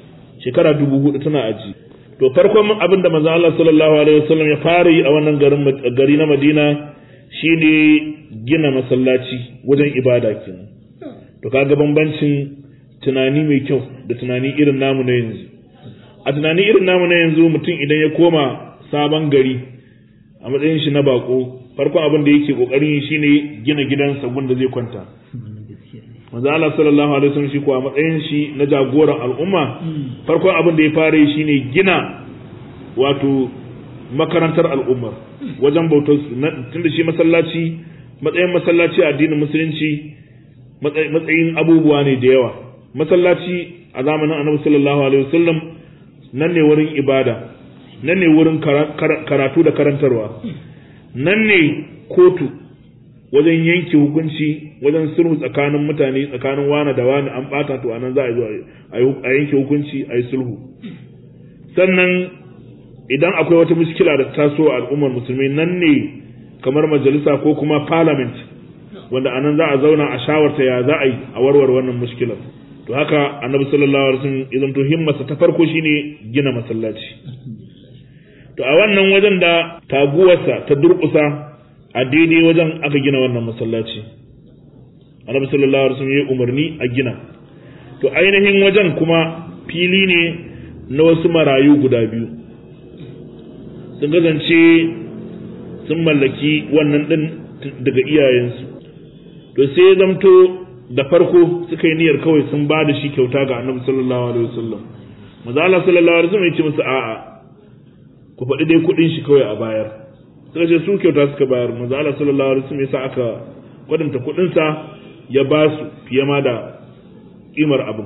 shekara dubu hudu tana aji to farkon abin da manzo Allah sallallahu alaihi wasallam ya fara yi a wannan garin gari na Madina shine gina masallaci wajen ibada kenan to kaga bambancin tunani mai kyau da tunani irin namu na yanzu a tunani irin namu na yanzu mutum idan ya koma sabon gari a matsayin shi na bako farkon abin da yake kokarin shine gina gidansa wanda zai kwanta manzo Allah sallallahu alaihi wasallam shi ko a matsayin shi na jagoran al'umma farkon abin da ya fara yi shine gina wato makarantar al'umma wajen bautar su tunda shi masallaci matsayin masallaci a addinin musulunci matsayin abubuwa ne da yawa masallaci a zamanin annabi sallallahu alaihi wasallam nan ne wurin ibada nan ne wurin karatu da karantarwa nan ne kotu wajen yanke hukunci wajen sulhu tsakanin mutane tsakanin wani da wani an bata to anan za a zo a yanke hukunci a yi sulhu sannan idan akwai wata muskila da taso a al'ummar musulmi nan ne kamar majalisa ko kuma parliament wanda anan za a zauna a shawarta ya za a yi a warware wannan muskilar to haka annabi sallallahu alaihi wasallam idan to himmarsa ta farko shine gina masallaci to a wannan wajen da taguwarsa ta durƙusa a daidai wajen aka gina wannan masallaci annabi sallallahu alaihi wasallam ya umarni a gina to ainihin wajen kuma fili ne na wasu marayu guda biyu sun kasance sun mallaki wannan din daga iyayensu to sai ya zamto da farko suka yi niyyar kawai sun ba da shi kyauta ga annabi sallallahu alaihi wasallam maza Allah sallallahu alaihi wasallam ya ce musu a'a ku faɗi dai kuɗin shi kawai a bayar suka ce su kyauta suka bayar maza Allah sallallahu alaihi wasallam ya sa aka kwadanta kuɗin sa ya ba su fiye ma da kimar abin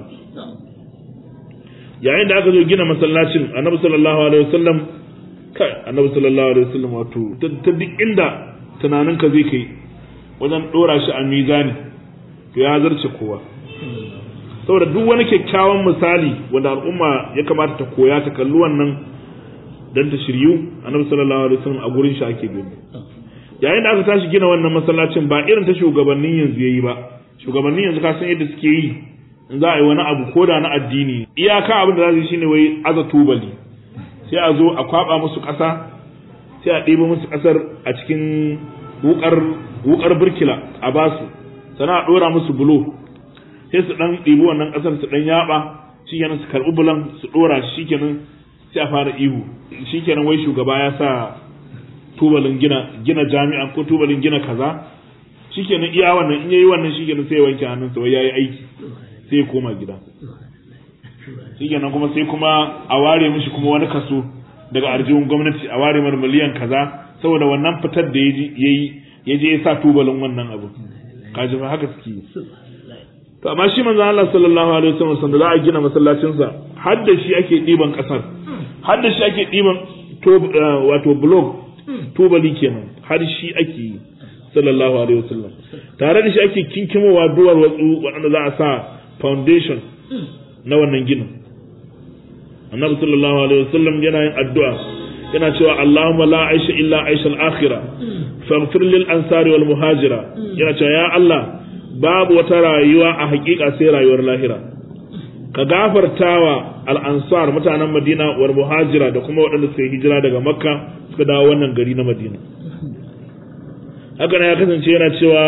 yayin da aka zo gina masallacin annabi sallallahu alaihi wasallam kai annabi sallallahu alaihi wasallam wato ta duk inda tunaninka zai kai wajen dora shi a mizani to ya zarce kowa saboda duk wani kyakkyawan misali wanda al'umma ya kamata ta koya ta kalli wannan dan ta shiryu annabi sallallahu alaihi wasallam a gurin shi ake gani yayin da aka tashi gina wannan masallacin ba irin ta shugabannin yanzu yayi ba shugabannin yanzu ka san yadda suke yi in za a yi wani abu ko da na addini iyaka abin da za su yi shine wai aza tubali sai a zo a kwaba musu ƙasa sai a ɗebo musu ƙasar a cikin wukar wukar birkila a basu sana a ɗora musu bulo sai su ɗan ɗibi wannan ƙasar su ɗan yaɓa shikenan su karɓi bulan su ɗora shi shikenan sai a fara ihu shikenan wai shugaba ya sa tubalin gina gina jami'a ko tubalin gina kaza shikenan iya wannan in yayi wannan shikenan sai ya wanke hannunsa wai yayi aiki sai ya koma gida shikenan kuma sai kuma a ware mishi kuma wani kaso daga arjihun gwamnati a ware mar miliyan kaza saboda wannan fitar da yayi ya je ya sa tubalin wannan abu kaji ba haka suke yi to amma shi manzo Allah sallallahu alaihi wasallam sanda za a gina masallacin sa har da shi ake diban kasar har da shi ake diban to wato block tubali kenan har shi ake yi sallallahu alaihi wasallam tare da shi ake kinkimowa duwar watsu waɗanda za a sa foundation na wannan ginin annabi sallallahu alaihi wasallam yana yin addu'a yana cewa Allahumma la aisha illa aisha al-akhirah faghfir lil ansari wal muhajira yana cewa ya Allah babu wata rayuwa a hakika sai rayuwar lahira ka gafartawa al-ansar mutanen Madina wal muhajira da kuma waɗanda suka yi hijira daga Makka suka dawo wannan gari na Madina haka ya kasance yana cewa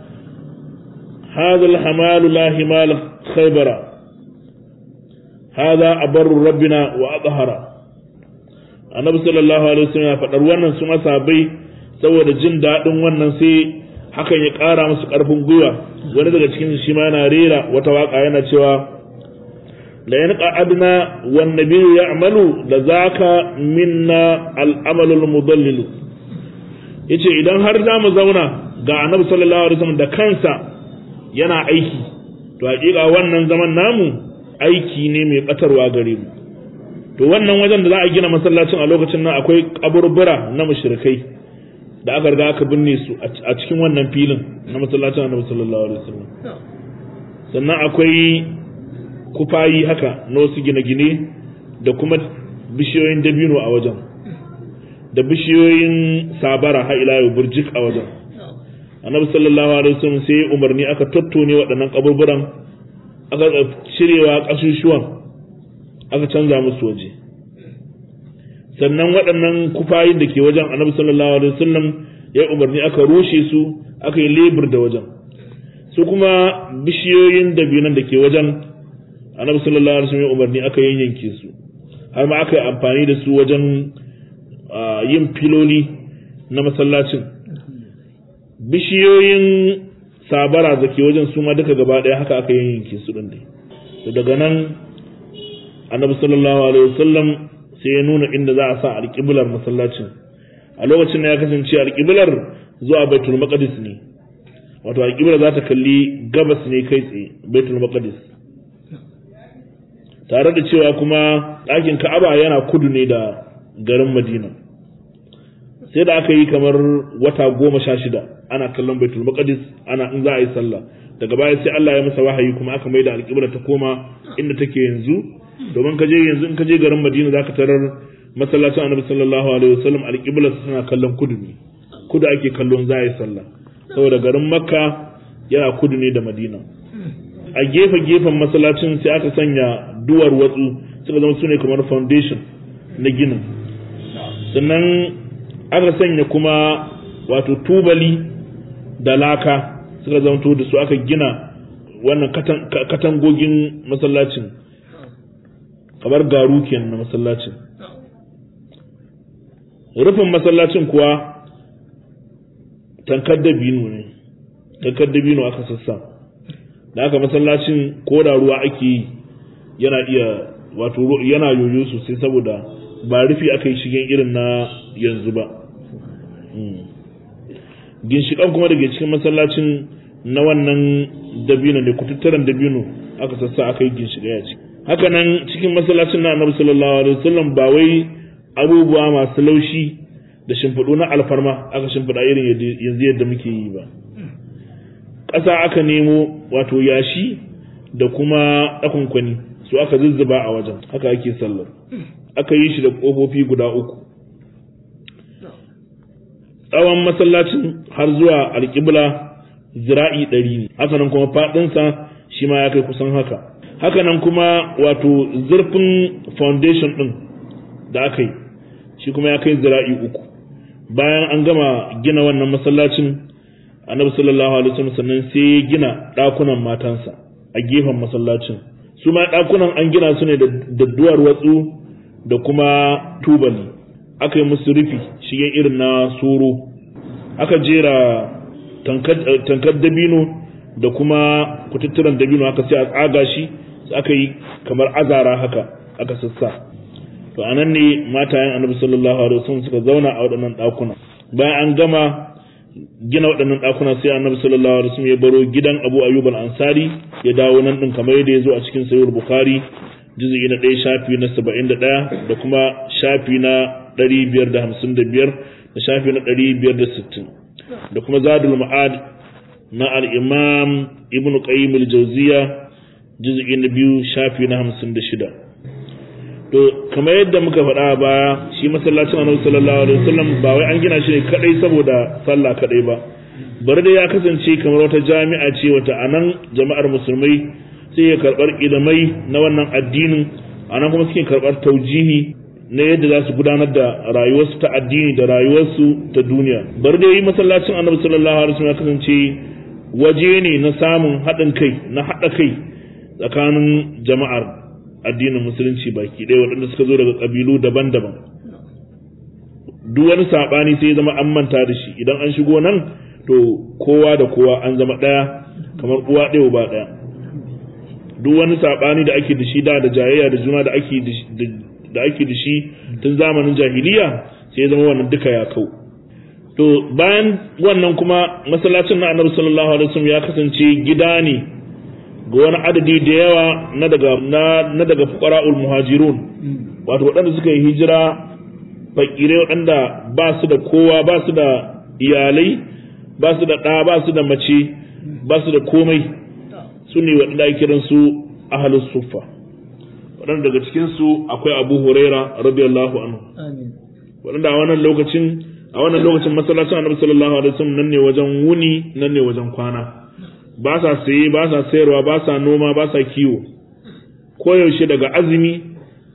hadha al-hamalu la himal khaybara hadha abarru rabbina wa adhara annabi sallallahu alaihi wasallam ya faɗar wannan su masabai saboda jin daɗin wannan sai hakan ya ƙara musu ƙarfin gwiwa wani daga cikin shi ma yana rera wata waka yana cewa la yan qa'adna wan nabiyyu ya'malu la zaka minna al-amalul mudallil yace idan har za mu zauna ga annabi sallallahu alaihi wasallam da kansa yana aiki to hakika wannan zaman namu aiki ne mai batarwa gare mu to wannan wajen da za a gina masallacin a lokacin nan akwai kaburbura na mushrikai da aka riga aka binne su a cikin wannan filin na masallacin annabi sallallahu alaihi wasallam sannan akwai kufayi haka na wasu gine-gine da kuma bishiyoyin dabino a wajen da bishiyoyin sabara har ila yau burjik a wajen annabi sallallahu alaihi wasallam sai umarni aka tattone waɗannan kaburburan aka cirewa ƙasusuwan aka canza musu waje sannan waɗannan kufayin da ke wajen annabi sallallahu alaihi wasallam ya umarni aka rushe su aka yi lebur da wajen su kuma bishiyoyin dabinan da ke wajen annabi sallallahu alaihi wasallam ya umarni aka yanyanke su har ma aka yi amfani da su wajen yin filoli na masallacin bishiyoyin sabara da ke wajen su ma duka gaba ɗaya haka aka yanyanke su ɗin to daga nan annabi sallallahu alaihi wasallam sai ya nuna inda za a sa alƙiblar masallacin a lokacin da ya kasance alƙiblar zuwa baitul maqdis ne wato alƙiblar za ta kalli gabas ne kai tsaye baitul maqdis tare da cewa kuma ɗakin ka'aba yana kudu ne da garin madina sai da aka yi kamar wata goma sha shida ana kallon baitul maqdis ana in za a yi sallah daga baya sai Allah ya masa wahayi kuma aka maida alƙibla ta koma inda take yanzu domin ka je yanzu in ka je garin Madina zaka tarar masallacin Annabi sallallahu alaihi wasallam alƙibla suna kallon kudu ne kudu ake kallon za a yi sallah saboda garin Makka yana kudu ne da Madina a gefe gefen masallacin sai aka sanya duwar watsu suka zama sune kamar foundation na ginin sannan aka sanya kuma wato tubali da laka suka zamto da su aka gina wannan katangogin masallacin kamar garu kenan na masallacin rufin masallacin kuwa tankar dabino ne tankar dabino aka sassa da aka masallacin ko da ruwa ake yi yana iya wato yana yoyo sosai saboda ba rufi aka yi shigen irin na yanzu ba ginshiƙan kuma daga cikin masallacin na wannan dabino ne kututturen dabino aka sassa aka yi ginshiƙa ya ci haka nan cikin masallacin na annabi sallallahu alaihi wasallam ba wai abubuwa masu laushi da shimfiɗu na alfarma aka shimfiɗa irin yanzu yadda muke yi ba ƙasa aka nemo wato yashi da kuma ɗakunkwani su aka zuzzuba a wajen haka ake sallar aka yi shi da ƙofofi guda uku tsawon masallacin har zuwa alƙibla zira'i ɗari ne haka nan kuma faɗinsa shi ma ya kai kusan haka haka nan kuma wato zurfin foundation ɗin da aka yi shi kuma ya kai zira'i uku bayan an gama gina wannan masallacin annabi sallallahu alaihi wasallam sannan sai ya gina ɗakunan matansa a gefen masallacin su ma ɗakunan an gina su ne da duwar watsu da kuma tubali aka yi musu rufi shigen irin na soro aka jera tankar dabino da kuma kututturen dabino aka sai a tsaga shi aka yi kamar azara haka aka sassa to anan ne matayen annabi sallallahu alaihi wasallam suka zauna a waɗannan ɗakuna bayan an gama gina waɗannan ɗakuna sai annabi sallallahu alaihi wasallam ya baro gidan Abu Ayyub al-Ansari ya dawo nan din kamar yadda ya zo a cikin Sahih Bukhari juz'i na 1 shafi na 71 da kuma shafi na 555 da shafi na 560 da kuma Zadul Ma'ad na al-Imam Ibn Qayyim al-Jawziyya juz'i na 2 shafi na 56 to kamar yadda muka faɗa baya shi masallacin annabi sallallahu alaihi wasallam ba wai an gina shi ne kadai saboda sallah kadai ba bari da ya kasance kamar wata jami'a ce wata anan jama'ar musulmai sai ya karbar ilimai na wannan addinin anan kuma suke karbar taujihi na yadda za su gudanar da rayuwarsu ta addini da rayuwarsu ta duniya bari da yi masallacin annabi sallallahu alaihi wasallam ya kasance waje ne na samun haɗin kai na haɗa kai tsakanin jama'ar addinin musulunci baki ɗaya waɗanda suka zo daga ƙabilu daban-daban duk wani saɓani sai ya zama an manta da shi idan an shigo nan to kowa da kowa an zama ɗaya kamar uwa ɗaya ba ɗaya duk wani saɓani da ake da shi da da jayayya da juna da ake da ake da shi tun zamanin jahiliya sai ya zama wannan duka ya kau to bayan wannan kuma masallacin na annabi sallallahu alaihi wasallam ya kasance gida ne ga wani adadi da yawa na daga na daga fuqara'ul muhajirun wato waɗanda suka yi hijira fakirai waɗanda ba su da kowa ba su da iyalai ba su da ɗa ba su da mace ba su da komai su ne waɗanda ake kiran su ahlus suffa waɗanda daga cikin su akwai Abu Huraira radiyallahu anhu waɗanda a wannan lokacin a wannan lokacin masallacin Annabi sallallahu alaihi wasallam nan ne wajen wuni nan ne wajen kwana ba sa saye ba sa sayarwa ba sa noma ba sa kiwo koyaushe daga azumi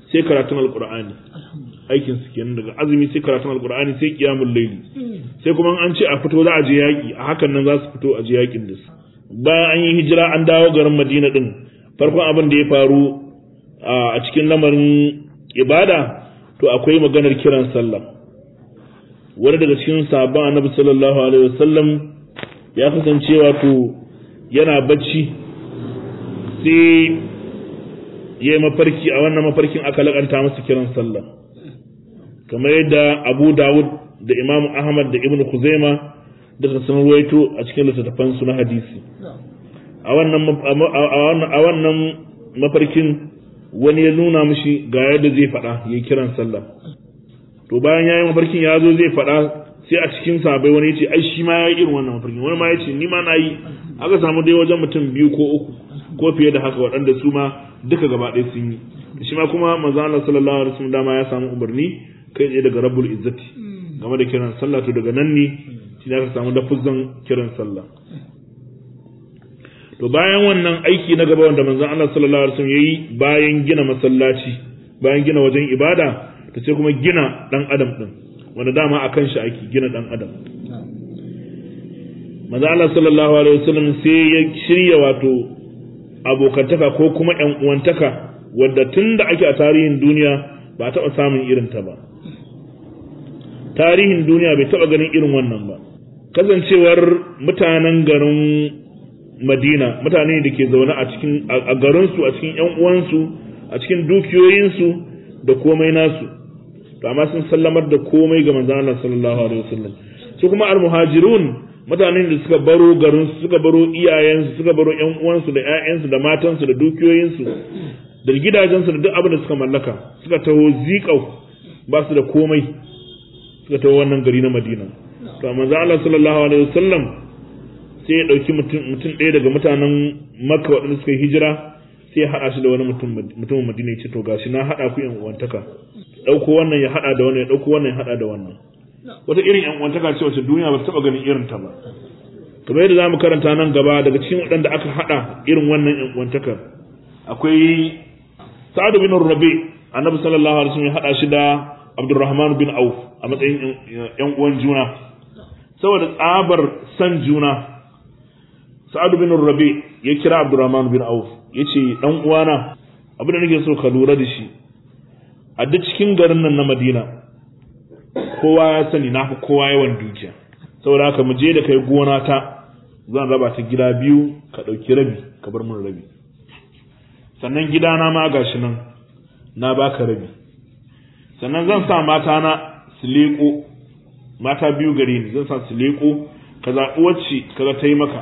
sai karatun alqur'ani aikin su kenan daga azumi sai karatun alqur'ani sai qiyamul layli sai kuma an ce a fito za a je yaki a hakan nan za su fito a je yakin da su bayan an yi hijira an dawo garin Madina din farkon abin da ya faru a cikin lamarin ibada to akwai maganar kiran sallah wani daga cikin sahabban annabi sallallahu alaihi wasallam ya kasance wato yana bacci sai ya yi mafarki a wannan mafarkin aka lakanta masa kiran sallah kamar yadda abu dawud da imam ahmad da ibn kuzaima da sun ruwaito a cikin littattafansu na hadisi a wannan mafarkin wani ya nuna mishi ga yadda zai faɗa ya yi kiran sallah to bayan ya yi mafarkin ya zo zai faɗa sai a cikin sabai wani ya ce ai shi ma ya yi irin wannan mafarkin wani ma ya ce ni ma na yi aka samu dai wajen mutum biyu ko uku ko fiye da haka waɗanda su ma duka gaba ɗaya sun yi shi ma kuma manzo Allah sallallahu alaihi wasallam dama ya samu umarni kai tsaye daga rabbul izzati game da kiran sallah to daga nan ne shi ne aka samu lafuzan kiran sallah to bayan wannan aiki na gaba wanda manzon Allah sallallahu alaihi wasallam yayi bayan gina masallaci bayan gina wajen ibada to sai kuma gina dan adam din wanda dama akan shi aiki gina dan adam manzon Allah sallallahu alaihi wasallam sai ya shirya wato abokantaka ko kuma ƴan uwantaka wadda tunda ake a tarihin duniya ba a taɓa samun irin ta ba tarihin duniya bai taɓa ganin irin wannan ba kasancewar mutanen garin madina mutane da ke zaune a cikin a garinsu a cikin yan uwansu a cikin dukiyoyinsu da komai nasu to amma sun sallamar da komai ga manzon Allah sallallahu alaihi wasallam su kuma almuhajirun mutanen da suka baro garinsu suka baro iyayensu suka baro yan uwansu da ƴaƴansu da matansu da dukiyoyinsu da gidajensu da duk abin da suka mallaka suka taho ziƙau ba su da komai suka taho wannan gari na Madina to manzo Allah sallallahu alaihi wasallam sai ya ɗauki mutum ɗaya daga mutanen makka waɗanda suka yi hijira sai ya haɗa shi da wani mutumin madina ya ce to gashi na haɗa ku yan uwantaka ɗauko wannan ya haɗa da wannan ya ɗauko wannan ya haɗa da wannan wata irin yan uwantaka ce wacce duniya ba ta taɓa ganin irin ta ba kamar yadda zamu karanta nan gaba daga cikin waɗanda aka haɗa irin wannan yan uwantaka akwai sa'ad bin rabi annabi sallallahu alaihi wasallam ya haɗa shi da abdurrahman bin auf a matsayin yan uwan juna saboda tsabar san juna Sa'ad bin Rabi ya kira Abdurrahman bin Auf yace dan uwana abin da nake so ka lura da shi a duk cikin garin nan na Madina kowa ya sani na fi kowa yawan dukiya saboda haka mu je da kai gona ta zan raba ta gida biyu ka ɗauki rabi ka bar mun rabi sannan gidana ma gashi nan na baka rabi sannan zan sa mata na su leƙo mata biyu gare ni zan sa su leƙo ka zaɓi wacce kaga ta yi maka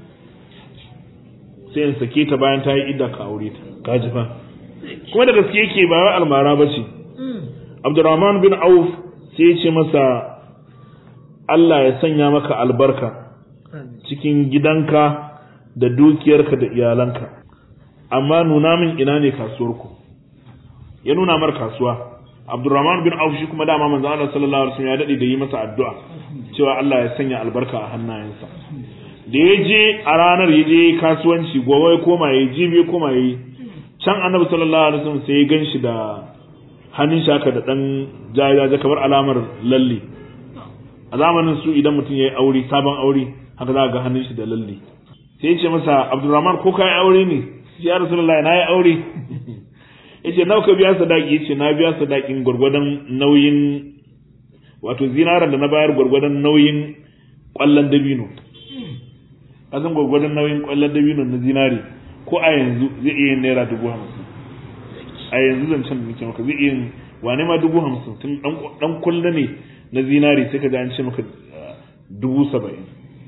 sai in sake ta bayan ta yi idda ka aure ta ka ji fa kuma da gaske yake ba wai almara ba ce Abdurrahman bin Auf sai ya ce masa Allah ya sanya maka albarka cikin gidanka da dukiyarka da iyalanka amma nuna min ina ne kasuwarku ya nuna mar kasuwa Abdurrahman bin Auf shi kuma dama manzo Allah sallallahu alaihi wasallam ya dade da yi masa addu'a cewa Allah ya sanya albarka a hannayensa da ya je a ranar ya je kasuwanci gobe ya koma ya ji ya koma ya yi can annabi sallallahu alaihi wasallam sai ya gan shi da hannun shaka da dan jajaja kamar alamar lalle a zamanin su idan mutum ya yi aure sabon aure haka za ga hannun shi da lalle sai ya ce masa abdurrahman ko ka yi aure ne ya rasulullahi na yi aure ya ce nawa ka biya sadaki ya ce na biya sadakin gwargwadon nauyin wato zinaran da na bayar gwargwadon nauyin kwallon dabino kasan gwagwadon nauyin kwallon dabino na zinari ko a yanzu zai iya yin naira dubu hamsin a yanzu zancen da nake maka zai iya yin wane ma dubu hamsin tun dan kulla ne na zinari sai ka ji an ce maka dubu saba'in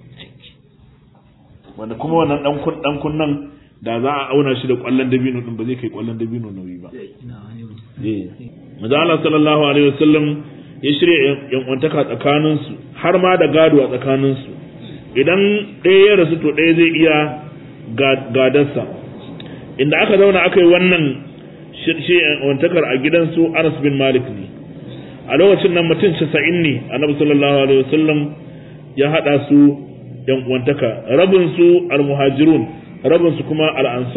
wanda kuma wannan dan kunnan da za a auna shi da kwallon dabino din ba zai kai kwallon dabino nauyi ba Maza Allah sallallahu alaihi wasallam ya shirya yan uwantaka tsakaninsu har ma da gado a tsakaninsu idan ɗaya ya rasu to ɗaya zai iya gadarsa inda aka zauna aka yi wannan wantakar a gidansu Anas bin Malik ne a lokacin nan mutum casa'in ne annabi sallallahu alaihi wasallam ya haɗa su yan uwantaka rabin su almuhajirun rabin su kuma al'ansar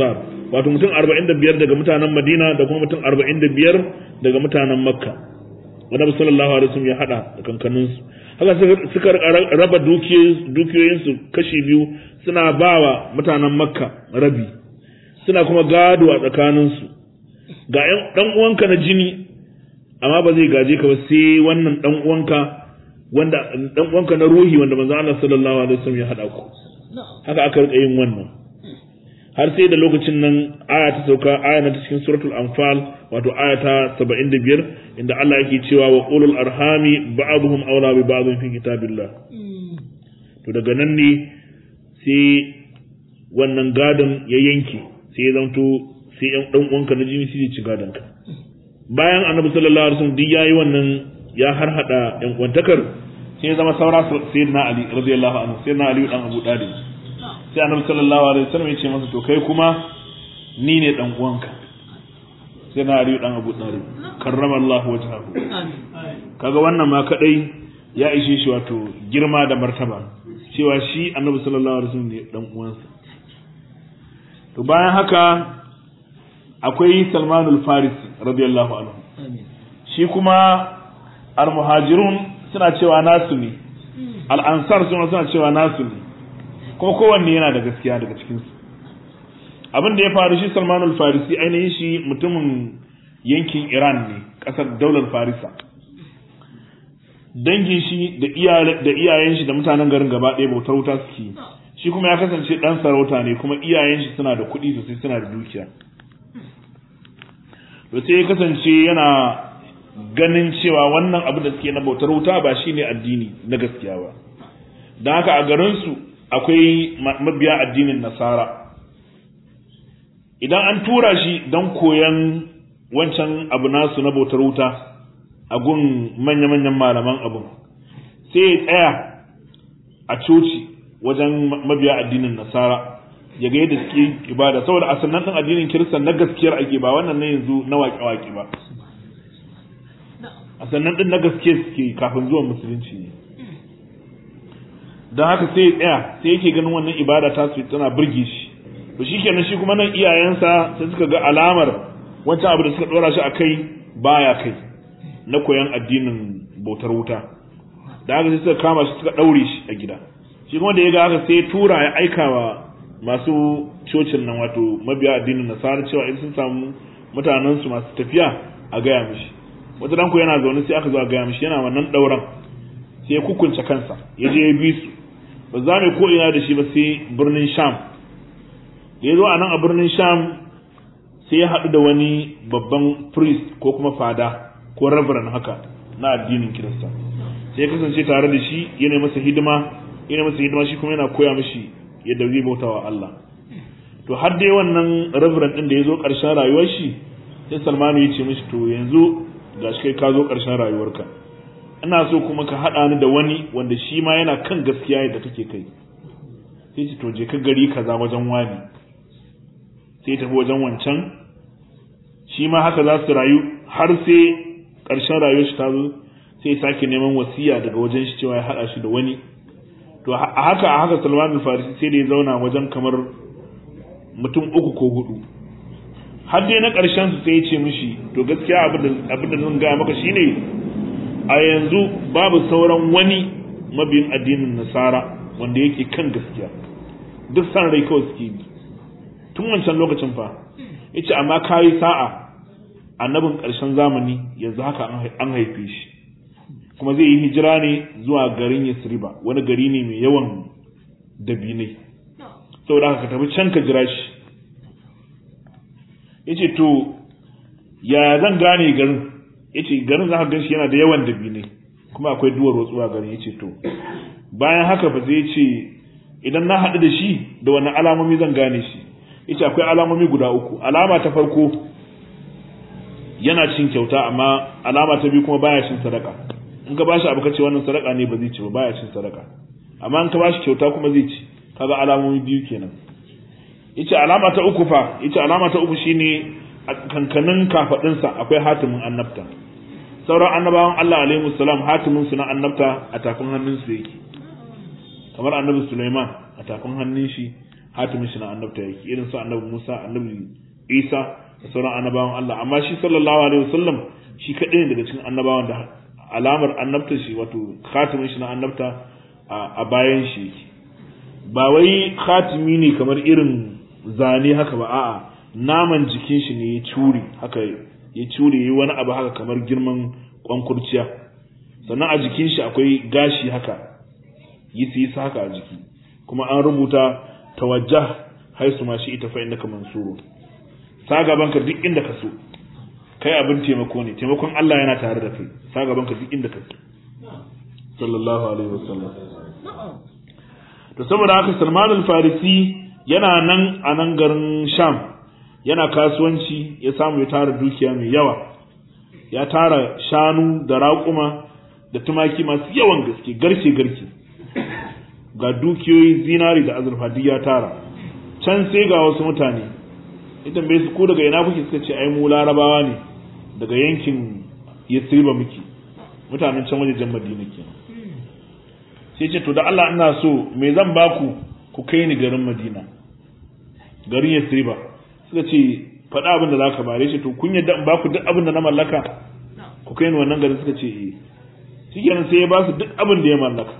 wato mutum 45 daga mutanen Madina da kuma mutum 45 daga mutanen Makka Annabi sallallahu alaihi wasallam ya hada da kankaninsu haka suka raba dukiyoyinsu kashi biyu suna bawa mutanen makka rabi suna kuma gado a tsakaninsu ga ɗan uwanka na jini amma ba zai gaje ka ba sai wannan ɗan uwanka wanda ɗan uwanka na ruhi wanda manzo Allah sallallahu alaihi wasallam ya hada ku haka aka rika yin wannan har sai da lokacin nan aya ta sauka aya na cikin suratul anfal wato aya ta 75 inda Allah yake cewa wa ulul arhami ba'dhum awla bi ba'dhin fi kitabillah to daga nan ne sai wannan gadon ya yanke sai ya zanto sai yan dan uwanka na jini sai ci gadon ka bayan annabi sallallahu alaihi wasallam duk yayi wannan ya har hada yan kwantakar sai ya zama saura sayyidina ali radiyallahu anhu sayyidina ali dan abu dalib sai annabi sallallahu alaihi wasallam ya ce masa to kai kuma ni ne dan uwanka sai na ari dan Abu Talib karrama Allah wajhahu kaga wannan ma kadai ya ishe shi wato girma da martaba cewa shi annabi sallallahu alaihi wasallam ne dan uwansa to bayan haka akwai Salmanul Farisi radiyallahu anhu shi kuma al-muhajirun suna cewa nasu ne al-ansar suna cewa nasu ne kuma kowanne yana da gaskiya daga cikinsu abin da ya faru shi salmanul farisi ainihin shi mutumin yankin iran ne ƙasar daular farisa dangin shi da iyayen shi da mutanen garin gaba ɗaya bautar wuta suke shi kuma ya kasance ɗan sarauta ne kuma iyayen shi suna da kuɗi sosai suna da dukiya to sai ya kasance yana ganin cewa wannan abin da suke na bautar wuta ba shine addini na gaskiya ba don haka a garinsu akwai mabiya addinin nasara idan an tura shi don koyan wancan abu nasu na bautar wuta a gun manya-manyan malaman abun sai ya tsaya a coci wajen mabiya addinin nasara ya ga yadda suke ibada saboda a sannan ɗin addinin kirista na gaskiyar ake ba wannan na yanzu na waƙe-waƙe ba a sannan ɗin na gaske suke kafin zuwan musulunci ne don haka sai ya tsaya sai yake ganin wannan ibada ta su tana burge shi to shikenan shi kuma nan iyayensa sai suka ga alamar wancan abu da suka dora shi akai baya kai na koyan addinin bautar wuta da haka sai suka kama shi suka daure shi a gida shi kuma da ya ga haka sai tura ya aika wa masu cocin nan wato mabiya addinin nasara cewa in sun samu mutanen su masu tafiya a gaya mishi wata danko yana zaune sai aka zo a gaya mishi yana wannan dauran sai ya kukunce kansa ya je ya bi su ba za mu ko ina da shi ba sai birnin sham da ya zo a nan a birnin sham sai ya haɗu da wani babban priest ko kuma fada ko reverend haka na addinin kirista sai ya kasance tare da shi yana masa hidima yana masa hidima shi kuma yana koya mishi yadda zai bauta wa Allah to har dai wannan reverend din da ya zo ƙarshen rayuwar shi sai Salmanu ya ce mishi to yanzu gashi kai ka zo ƙarshen rayuwarka ina so kuma ka haɗa ni da wani wanda shi ma yana kan gaskiya yadda kake kai sai ce to je ka gari kaza wajen wani sai tafi wajen wancan shi ma haka za su rayu har sai ƙarshen rayuwar shi ta zo sai sake neman wasiya daga wajen shi cewa ya haɗa shi da wani to a haka a haka Salman al-Farisi sai da ya zauna wajen kamar mutum uku ko hudu har dai na ƙarshen su sai ya ce mishi to gaskiya abin da zan gaya maka shine a yanzu babu sauran wani mabiyin addinin nasara wanda yake kan gaskiya duk san rai kawai suke bi tun wancan lokacin fa yace amma kayi sa'a annabin ƙarshen zamani yanzu haka an haife shi kuma zai yi hijira ne zuwa garin Yasriba wani gari ne mai yawan dabinai saboda haka ka tafi can ka jira shi yace to ya zan gane garin yace garin za ka gan shi yana da yawan dabinai kuma akwai duwar rotsuwa garin yace to bayan haka ba zai ce idan na haɗu da shi da wani alamomi zan gane shi yace akwai alamomi guda uku alama ta farko yana cin kyauta amma alama ta biyu kuma baya cin sadaka in ka bashi abu kace wannan sadaka ne ba zai ci ba baya cin sadaka amma in ka bashi kyauta kuma zai ci kaga alamomi biyu kenan yace alama ta uku fa yace alama ta uku shine a kankanin kafadin sa akwai hatimin annabta sauran annabawan Allah alaihi salam hatimin su na annabta a tafin hannun su yake kamar annabi Sulaiman a tafin hannun shi hatimin shi na annabta yake irin su annabi Musa annabi Isa da sauran annabawan Allah amma shi sallallahu alaihi wasallam shi kadai ne daga cikin annabawan da alamar annabta shi wato khatimin shi na annabta a bayan shi yake ba wai khatimi ne kamar irin zane haka ba a'a naman jikin shi ne ya cure haka ya cure yi wani abu haka kamar girman kwankurciya sannan a jikin shi akwai gashi haka yi su haka a jiki kuma an rubuta tawajjah haisu ma shi ita fa innaka mansuru sa gaban ka duk inda ka so kai abin taimako ne taimakon Allah yana tare da kai sa gaban ka duk inda ka so sallallahu alaihi wasallam to saboda haka Salman al-Farisi yana nan a nan garin Sham yana kasuwanci ya samu ya tara dukiya mai yawa ya tara shanu da raƙuma da tumaki masu yawan gaske garke garke ga dukiyoyi zinari da azurfa duk ya tara can sai ga wasu mutane ita bai su ko daga ina kuke suka ce ai mu larabawa ne daga yankin yasriba muke mutanen can wajejen madina kenan sai ce to da Allah ina so me zan baku ku kai ni garin madina garin yasriba suka ce faɗa abin da za ka bare shi to kun yadda in baku duk abin da na mallaka ku kai ni wannan garin suka ce eh shikenan sai ya ba su duk abin da ya mallaka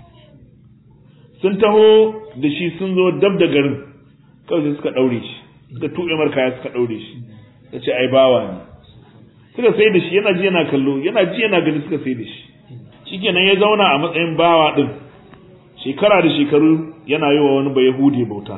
sun taho da shi sun zo dab da garin kawai sai suka ɗaure shi suka tuɓe mar kaya suka ɗaure shi ta ce ai bawa ne suka sai da shi yana ji yana kallo yana ji yana gani suka sai da shi shikenan ya zauna a matsayin bawa din shekara da shekaru yana yi wa wani bayahudi bauta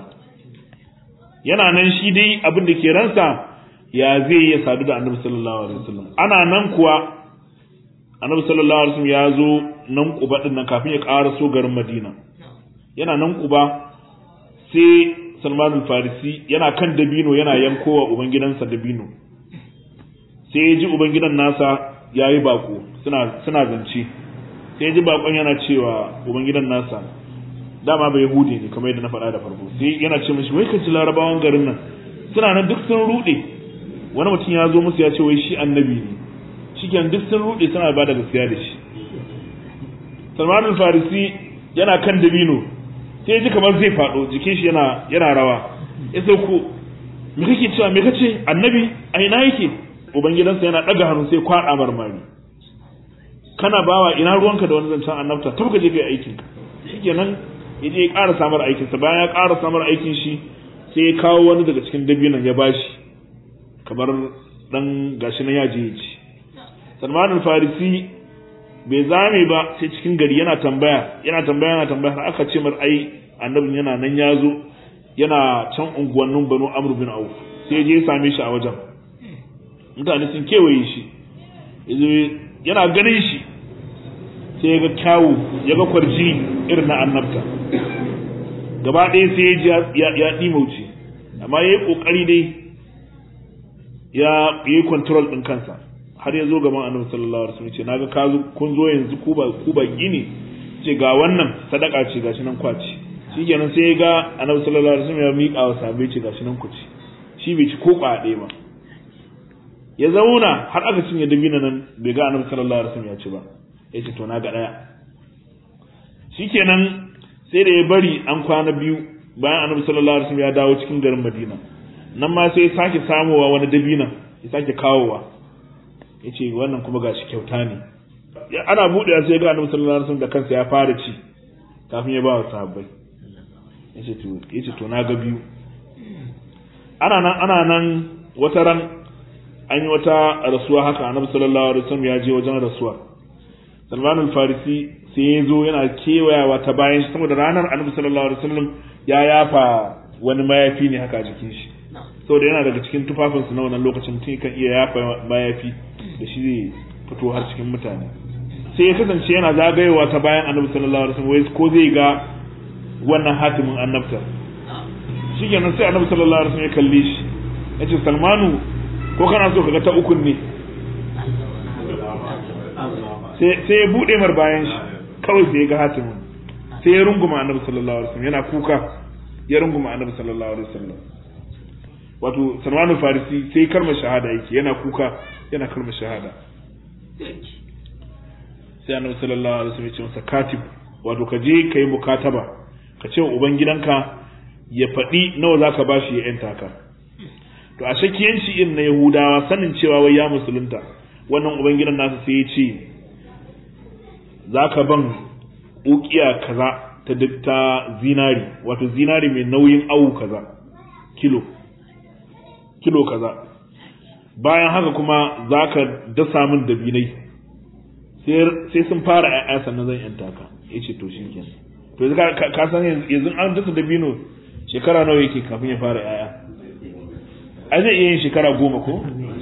yana nan shi dai abin da ke ransa ya zai ya sadu da annabi sallallahu alaihi wasallam ana nan kuwa annabi sallallahu alaihi wasallam ya zo nan kuba din nan kafin ya ƙara so garin madina yana nan kuba sai salman al-farisi yana kan dabino yana yankowa ubangidansa dabino sai ya ji ubangidan nasa ya yi bako suna suna zance sai ya ji bakon yana cewa ubangidan nasa dama bai yahudi ne kamar yadda na faɗa da farko sai yana ce mishi wai ka ji larabawan garin nan suna nan duk sun rude wani mutum ya zo musu ya ce wai shi annabi ne shikenan duk sun rude suna ba da gaskiya da shi Salman al-Farisi yana kan dabino sai ji kamar zai faɗo jikin shi yana yana rawa ya sauko me kake cewa me kace annabi a ina yake ubangidansa yana ɗaga hannu sai kwaɗa marmari kana bawa ina ruwanka da wani zancen annabta tafi ka je kai aikin ka shikenan ya je ya ƙara samar aikin sa bayan ya ƙara samar aikin shi sai ya kawo wani daga cikin dabinan ya bashi kamar dan gashi nan ya je ya ci Salman al-Farisi bai zame ba sai cikin gari yana tambaya yana tambaya yana tambaya har aka ce mar ai annabin yana nan ya zo yana can unguwannin Banu Amr bin Auf sai je ya same shi a wajen mutane sun kewaye shi yana ganin shi sai ya ga kyawu ya ga kwarji irin na annabta gaba ɗaya sai ya ya ɗimauce amma ya yi ƙoƙari dai ya yi control ɗin kansa har ya zo gaban annabi sallallahu alaihi wasallam ce naga ka zo kun zo yanzu ku ba ku baki ne ce ga wannan sadaka ce gashi nan kwaci shikenan sai ya ga annabi sallallahu alaihi wasallam ya miƙa wa sahabbai ce gashi nan ku ci shi bai ci ko ɗaya ba ya zauna har aka cinye dabina nan bai ga annabi sallallahu alaihi wasallam ya ci ba ya ce to na ga daya shikenan sai da ya bari an kwana biyu bayan annabi sallallahu alaihi wasallam ya dawo cikin garin Madina nan ma sai ya sake samowa wani dabina ya sake kawowa ya ce wannan kuma gashi kyauta ne ana buɗe sai ga annabi sallallahu alaihi wasallam da kansa ya fara ci kafin ya ba wa sahabbai ya ce to ya ce to na ga biyu ana nan ana nan wata ran an yi wata rasuwa haka annabi sallallahu alaihi wasallam ya je wajen rasuwa Salman al-Farisi sai ya zo yana kewayawa ta bayan shi saboda ranar annabi sallallahu alaihi wasallam ya yafa wani mayafi ne haka a jikin shi saboda yana daga cikin tufafinsu na wannan lokacin tun kan iya yafa mayafi da shi zai fito har cikin mutane sai ya kasance yana zagayewa ta bayan annabi sallallahu alaihi wasallam wai ko zai ga wannan hatimin annabta shikenan sai annabi sallallahu alaihi wasallam ya kalle shi yace Salmanu ko kana so kaga ta ukun ne sai ya bude mar bayan shi kawai sai ya ga hatimin sai ya runguma annabi sallallahu alaihi wasallam yana kuka ya runguma annabi sallallahu alaihi wasallam wato Salman Farisi sai kalmar shahada yake yana kuka yana kalmar shahada sai annabi sallallahu alaihi wasallam ya ce masa katib wato ka je kai mukataba ka ce wa ubangidanka ya faɗi nawa zaka bashi ya yanta ka to a shakiyanci irin na yahudawa sanin cewa wai ya musulunta wannan ubangidan nasa sai ya ce zaka ban ukiya kaza ta ta zinari wato zinari mai nauyin awu kaza kilo kilo kaza bayan haka kuma zaka dasa min dabinai sai sun fara ƴaƴa sannan zan yanta ka yace to shikenan to yanzu ka san yanzu an dasa dabino shekara nawa yake kafin ya fara ƴaƴa ai zai iya yin shekara goma ko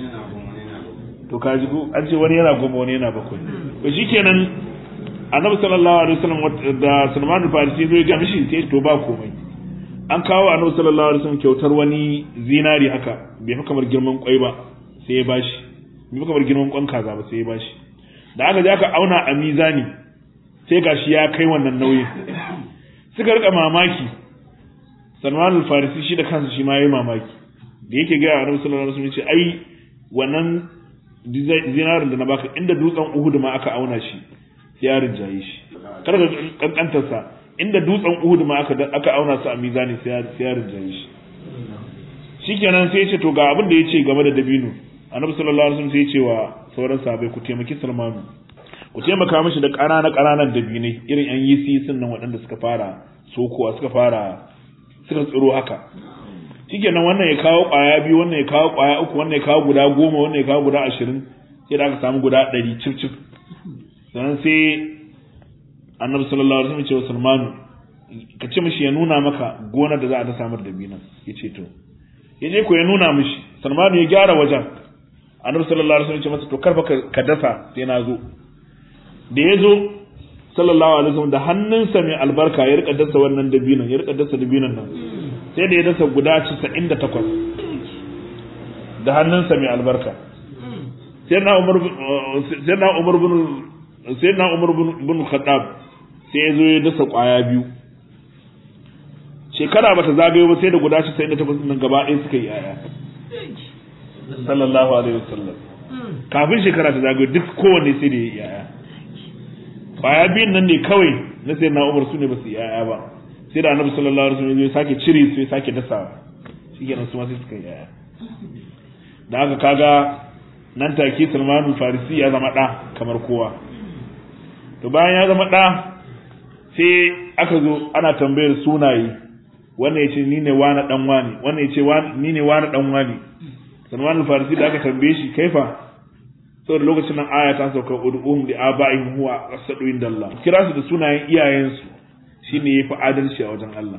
to ka ji ko an ce wani yana goma wani yana bakwai to shikenan annabi sallallahu alaihi wasallam da Salman al-Farisi zai ga mishi sai to ba komai an kawo annabi sallallahu alaihi wasallam kyautar wani zinari haka bai fi kamar girman kwai ba sai ya bashi bai fi kamar girman kwan kaza ba sai ya bashi da aka je aka auna a mizani sai gashi ya kai wannan nauyin suka rika mamaki Salman al-Farisi shi da kansa shi ma yayi mamaki da yake ga annabi sallallahu alaihi wasallam ce ai wannan zinarin da na baka inda dutsen Uhud ma aka auna shi sai ya rinjaye shi kar ka kankantar sa inda dutsen Uhud ma aka aka auna su a mizani sai ya sai ya rinjaye shi shikenan sai ya ce to ga abin da yace game da dabino annabi sallallahu alaihi wasallam sai ya ce wa sauran sahabbai ku taimaki Salmanu ku taimaka mishi da ƙananan ƙananan dabinai irin yan yisi sun nan waɗanda suka fara sokowa suka fara suka tsiro haka shikenan wannan ya kawo ƙwaya biyu wannan ya kawo ƙwaya uku wannan ya kawo guda goma wannan ya kawo guda ashirin sai da aka samu guda ɗari cif cif sannan sai annabi sallallahu alaihi wasallam ce wa Salmanu ka ce mishi ya nuna maka gonar da za a ta samar da binan ya ce to ya je ko ya nuna mishi Salmanu ya gyara wajen annabi sallallahu alaihi wasallam ce masa to karfa ka dasa sai na zo da ya zo sallallahu alaihi wasallam da hannunsa mai albarka ya rika dasa wannan dabinan ya rika dasa dabinan nan sai da ya dasa guda 98 da hannunsa mai albarka sai na umar sai na umar bin sai na umar bin khattab sai ya zo ya dasa kwaya biyu shekara bata zagayo ba sai da guda 98 nan gaba ɗaya suka yi yaya sallallahu alaihi wasallam kafin shekara ta zagayo duk kowanne sai da ya yi yaya kwaya biyun nan ne kawai na sai na umar su ne ba su yi yaya ba sai da annabi sallallahu alaihi wasallam ya sake cire su ya sake dasawa shikenan su ma sai suka yi yaya da haka kaga nan take Salmanu Farisi ya zama ɗa kamar kowa to bayan ya zama ɗa sai aka zo ana tambayar sunaye wannan ya ce ni ne wani ɗan wani wannan ya ce ni ne wani ɗan wani Salmanu Farisi da aka tambaye shi kaifa saboda lokacin nan aya ta sauka ud'uhum li aba'ihim huwa asadu inda Allah kira su da sunayen iyayensu shine yafi adalci a wajen Allah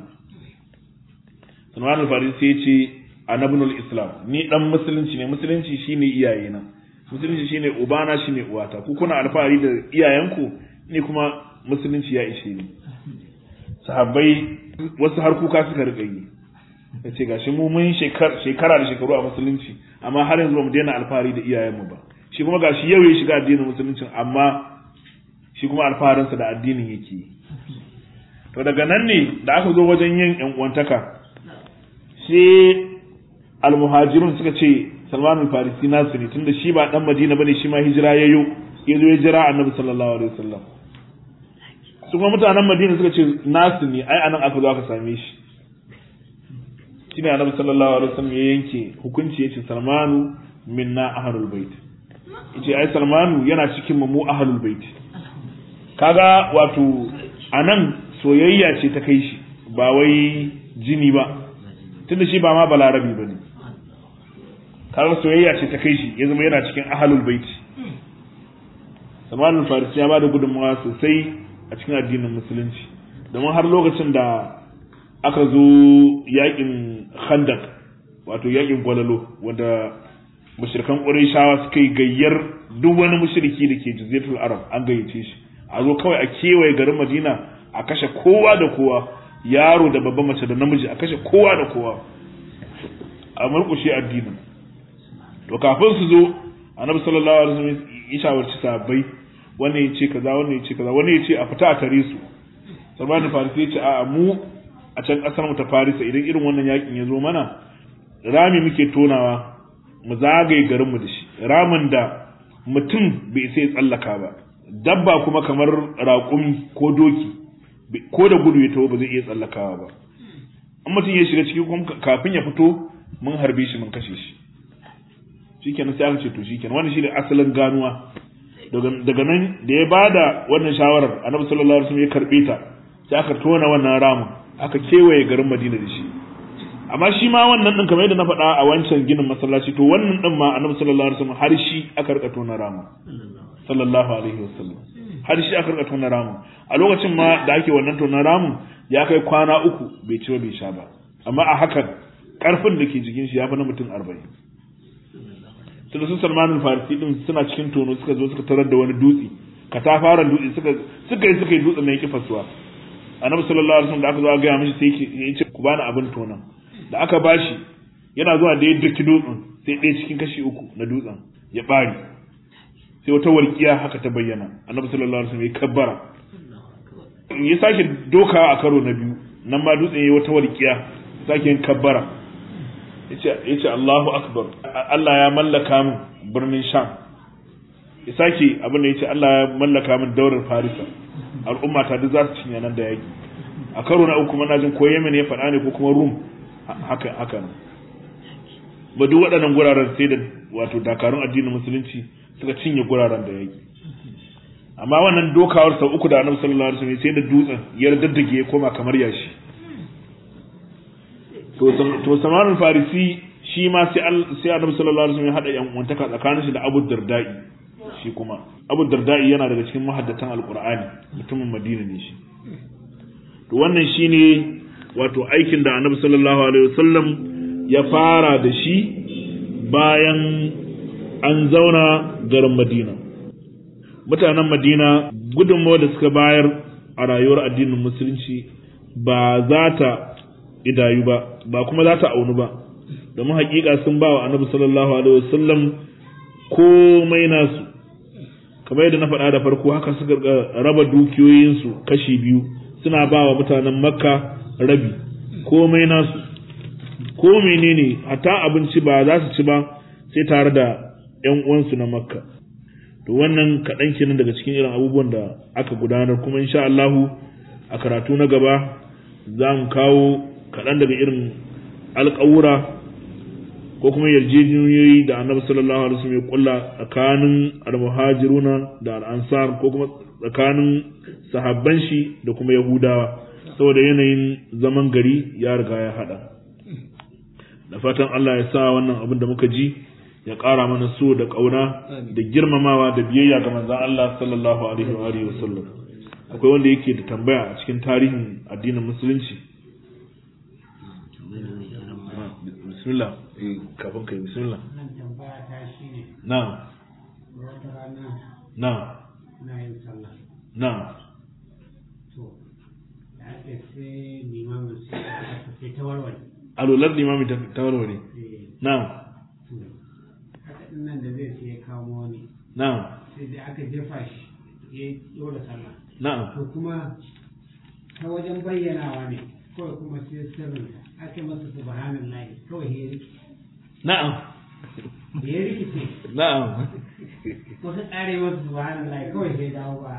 Salman al-Farisi ya ce anabnul islam ni dan musulunci ne musulunci shine iyayena musulunci shine ubana shine uwata ku kuna alfahari da iyayenku ni kuma musulunci ya ishe ni sahabbai wasu har kuka suka rika yi yace gashi mu mun shekara da shekaru a musulunci amma har yanzu ba mu daina alfahari da iyayenmu ba shi kuma gashi yau ya shiga addinin musuluncin amma shi kuma alfaharinsa da addinin yake to daga nan ne da aka zo wajen yin yan uwantaka sai almuhajirun suka ce Salman al-Farisi nasu ne tunda shi ba dan Madina bane shi ma hijira yayo ya zo ya jira Annabi sallallahu alaihi wasallam su kuma mutanen Madina suka ce nasu ne ai anan aka zo aka same shi shine Annabi sallallahu alaihi wasallam ya yanke hukunci yace Salmanu minna ahlul bait yace ai Salmanu yana cikin mu ahlul bait kaga wato anan soyayya ce ta kai shi ba wai jini ba tunda shi ba ma balarabi bane kaga soyayya ce ta kai shi ya zama yana cikin ahlul bait Salman farisi ya bada gudunmawa sosai a cikin addinin musulunci domin har lokacin da aka zo yakin khandak wato yakin gwalalo wanda mushrikan Qurayshawa suka yi gayyar duk wani mushriki da ke jaziratul Arab an gayyace shi a zo kawai a kewaye garin Madina a kashe kowa da kowa yaro da babban mace da namiji a kashe kowa da kowa a murkushe addinin to kafin su zo annabi sallallahu alaihi wasallam ya shawarci sahabbai wannan ya ce kaza wannan ya ce kaza wannan ya ce a fita a tare su Salman Farisi ya ce a mu a can kasar mu ta Farisa idan irin wannan yakin ya zo mana rami muke tonawa mu zagaye garin mu da shi ramin da mutum bai sai tsallaka ba dabba kuma kamar raƙumi ko doki ko da gudu ya taho ba zai iya tsallakawa ba in mutum ya shiga ciki kuma kafin ya fito mun harbe shi mun kashe shi shikenan sai aka ce to shikenan wannan shine asalin ganuwa daga nan da ya bada wannan shawarar annabi sallallahu alaihi wasallam ya karbe ta sai aka tona wannan ramin aka kewaye garin Madina da shi amma shi ma wannan din kamar yadda na faɗa a wancan ginin masallaci to wannan din ma annabi sallallahu alaihi wasallam har shi aka rika tona ramin sallallahu alaihi wasallam har shi aka rika tona ramin a lokacin ma da ake wannan tona ramin ya kai kwana uku bai ci ba bai sha ba amma a hakan karfin da ke jikin shi ya fi na mutum arba'in tunda su salmanin farisi din suna cikin tono suka zo suka tarar da wani dutse katafaren dutse suka suka yi suka yi dutsen nan yake fasuwa annabi sallallahu alaihi wasallam da aka zo a gaya mishi sai yake ya ce ku bani abin tonan da aka bashi yana zuwa da ya daki dutsen sai ɗaya cikin kashi uku na dutsen ya bari sai wata walƙiya haka ta bayyana annabi sallallahu alaihi wasallam ya kabbara ya sake dokawa a karo na biyu nan ma dutsen ya yi wata walƙiya sake yin kabbara ya ce Allahu Akbar Allah ya mallaka min birnin Sham ya sake abin da ya ce Allah ya mallaka min daular Farisa al'umma ta duk za su cinye nan da yaki a karo na uku mana jin ko Yemen ya faɗa ne ko kuma Rum haka haka ne ba duk waɗannan guraren sai da wato dakarun addinin musulunci suka cinye guraren da yaki amma wannan dokawar sau uku da annabi sallallahu alaihi wasallam sai da dutsen ya daddage ya koma kamar yashi to samanin farisi shi ma sai annabi sallallahu alaihi wasallam ya hada yan uwantaka tsakanin shi da Abu Dardai shi kuma Abu Dardai yana daga cikin mahaddatan Alqur'ani mutumin Madina ne shi to wannan shine wato aikin da annabi sallallahu alaihi wasallam ya fara da shi bayan an zauna garin Madina mutanen Madina gudunmawa da suka bayar a rayuwar addinin musulunci ba za ta idayu ba ba kuma za ta aunu ba domin hakika sun ba wa annabi sallallahu alaihi wasallam komai nasu kamar yadda na faɗa da farko haka suka raba dukiyoyinsu kashi biyu suna ba wa mutanen makka rabi komai nasu ko menene hatta abinci ba za su ci ba sai tare da yan uwansu na makka to wannan kaɗan kenan daga cikin irin abubuwan da aka gudanar kuma insha Allahu a karatu na gaba za mu kawo kaɗan daga irin alƙawura ko kuma yarjejeniyoyi da annabi sallallahu alaihi wasallam ya kulla tsakanin almuhajiruna da al'ansar ko kuma tsakanin sahabban shi da kuma yahudawa saboda yanayin zaman gari ya riga ya hada da fatan Allah ya sa wannan abin da muka ji ya ƙara mana so da ƙauna da girmamawa da biyayya ga manzon Allah sallallahu alaihi wa alihi wasallam akwai wanda yake da tambaya a cikin tarihin addinin musulunci bismillah kafin kai bismillah Wannan tambaya ta shi ne, na wata rana na na yin sallah. na To, da ake sai limamin sai aka sai ta warware. alular limami ta ta warware Eh, na to, haka ɗin nan da zai sai ya kamo wani, na sai da aka jefa shi ya ɗora sallah. na To kuma ta wajen bayyanawa ne, kawai kuma sai sirrin ake masa subhanallahi kawai ya rikice. na'am Da ya rikice, na'am ko ta ƙare masa subhanallahi kawai sai dawo ba.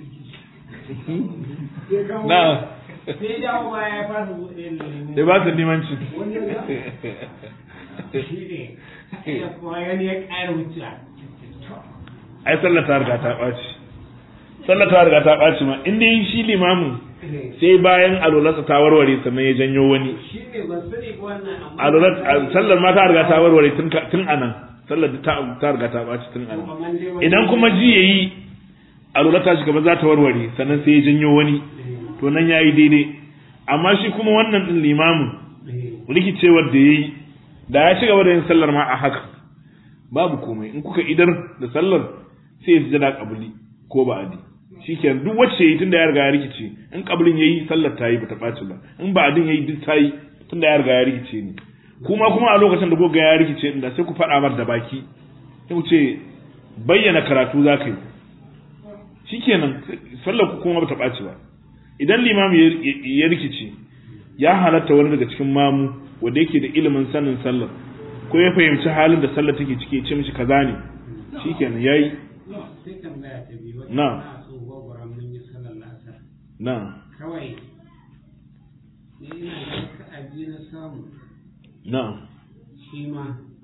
Sai kawo- na'am sai dawo ba ya fasa buɗe lemu. sai ba su limanci Wani ya shi ne ya kuma gani ya ƙara wuce ai sallar ta riga ta ɓaci sallar ta riga ta ɓaci ma inda yi shi limamin sai bayan alularsa ta warware sannan ya janyo wani shi ne ban sani ba wannan amma alular sallar ma ta riga ta warware tun ka- tun anan sallar ta ta riga ta ɓaci tun anan idan kuma ji yayi alular ta shiga ba za ta warware sannan sai ya janyo wani to nan yayi daidai amma shi kuma wannan din limamin rikicewar da yayi da ya ci gaba da yin sallar ma a haka babu komai in kuka idar da sallar sai ya sujada kabuli ko ba adi shikenan duk wacce yayi tunda ya riga ya rikice in kabulin yayi sallar ta yi bata ɓaci ba in ba adin yayi duk ta yi tunda ya riga ya rikice ne kuma kuma a lokacin da kuka ga ya rikice din da sai ku faɗa mar da baki sai ku ce bayyana karatu za ka yi shikenan sallar ku kuma bata ɓaci ba idan limami ya- ya rikice ya halatta wani daga cikin mamu wanda yake da ilimin sanin sallar ko ya fahimci halin da sallar take ciki ya ce mishi kaza ne shikenan yayi no sai tambaya ta biyu wata Na. na so gwagwara mun yi sallar lasar na kawai ne ina da raka'a biyu na samu na'am shi ma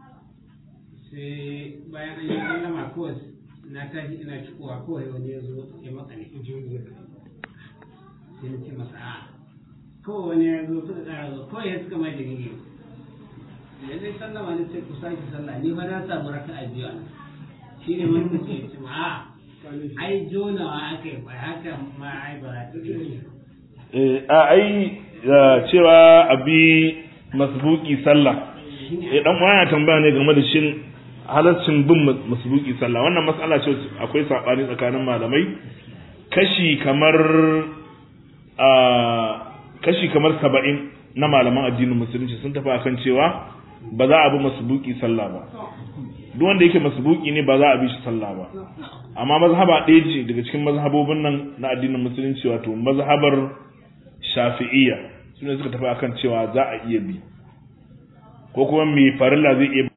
sai bayan an yi sallama kawai na tashi ina cikowa kawai wani ya zo ya makale jirgin sai na ce masa a kawai wani ya zo suka ƙara zo kawai ya suka mai jirgin da zai sallama ne sai ku sake sallah ni fa na samu raka a biyu shi ne wani mutum ya ce ma a ai jonawa aka yi bai haka ma ai ba za ta Eh, a ai eh, cewa abi masbuki sallah eh dan uwa yana tambaya ne game da shin halaccin bin mas- masbuki sallah wannan matsala ce wacce akwai sabani tsakanin malamai kashi kamar a kashi kamar 70 na malaman addinin musulunci sun tafi akan cewa ba za a bi masbuki sallah ba duk wanda yake masbuki ne ba za a bi shi sallah ba amma mazhaba ɗaya ce daga cikin mazhabobin nan na addinin musulunci wato mazhabar shafi'iyya sune suka tafi akan cewa za a iya bi ko kuma mai farilla zai iya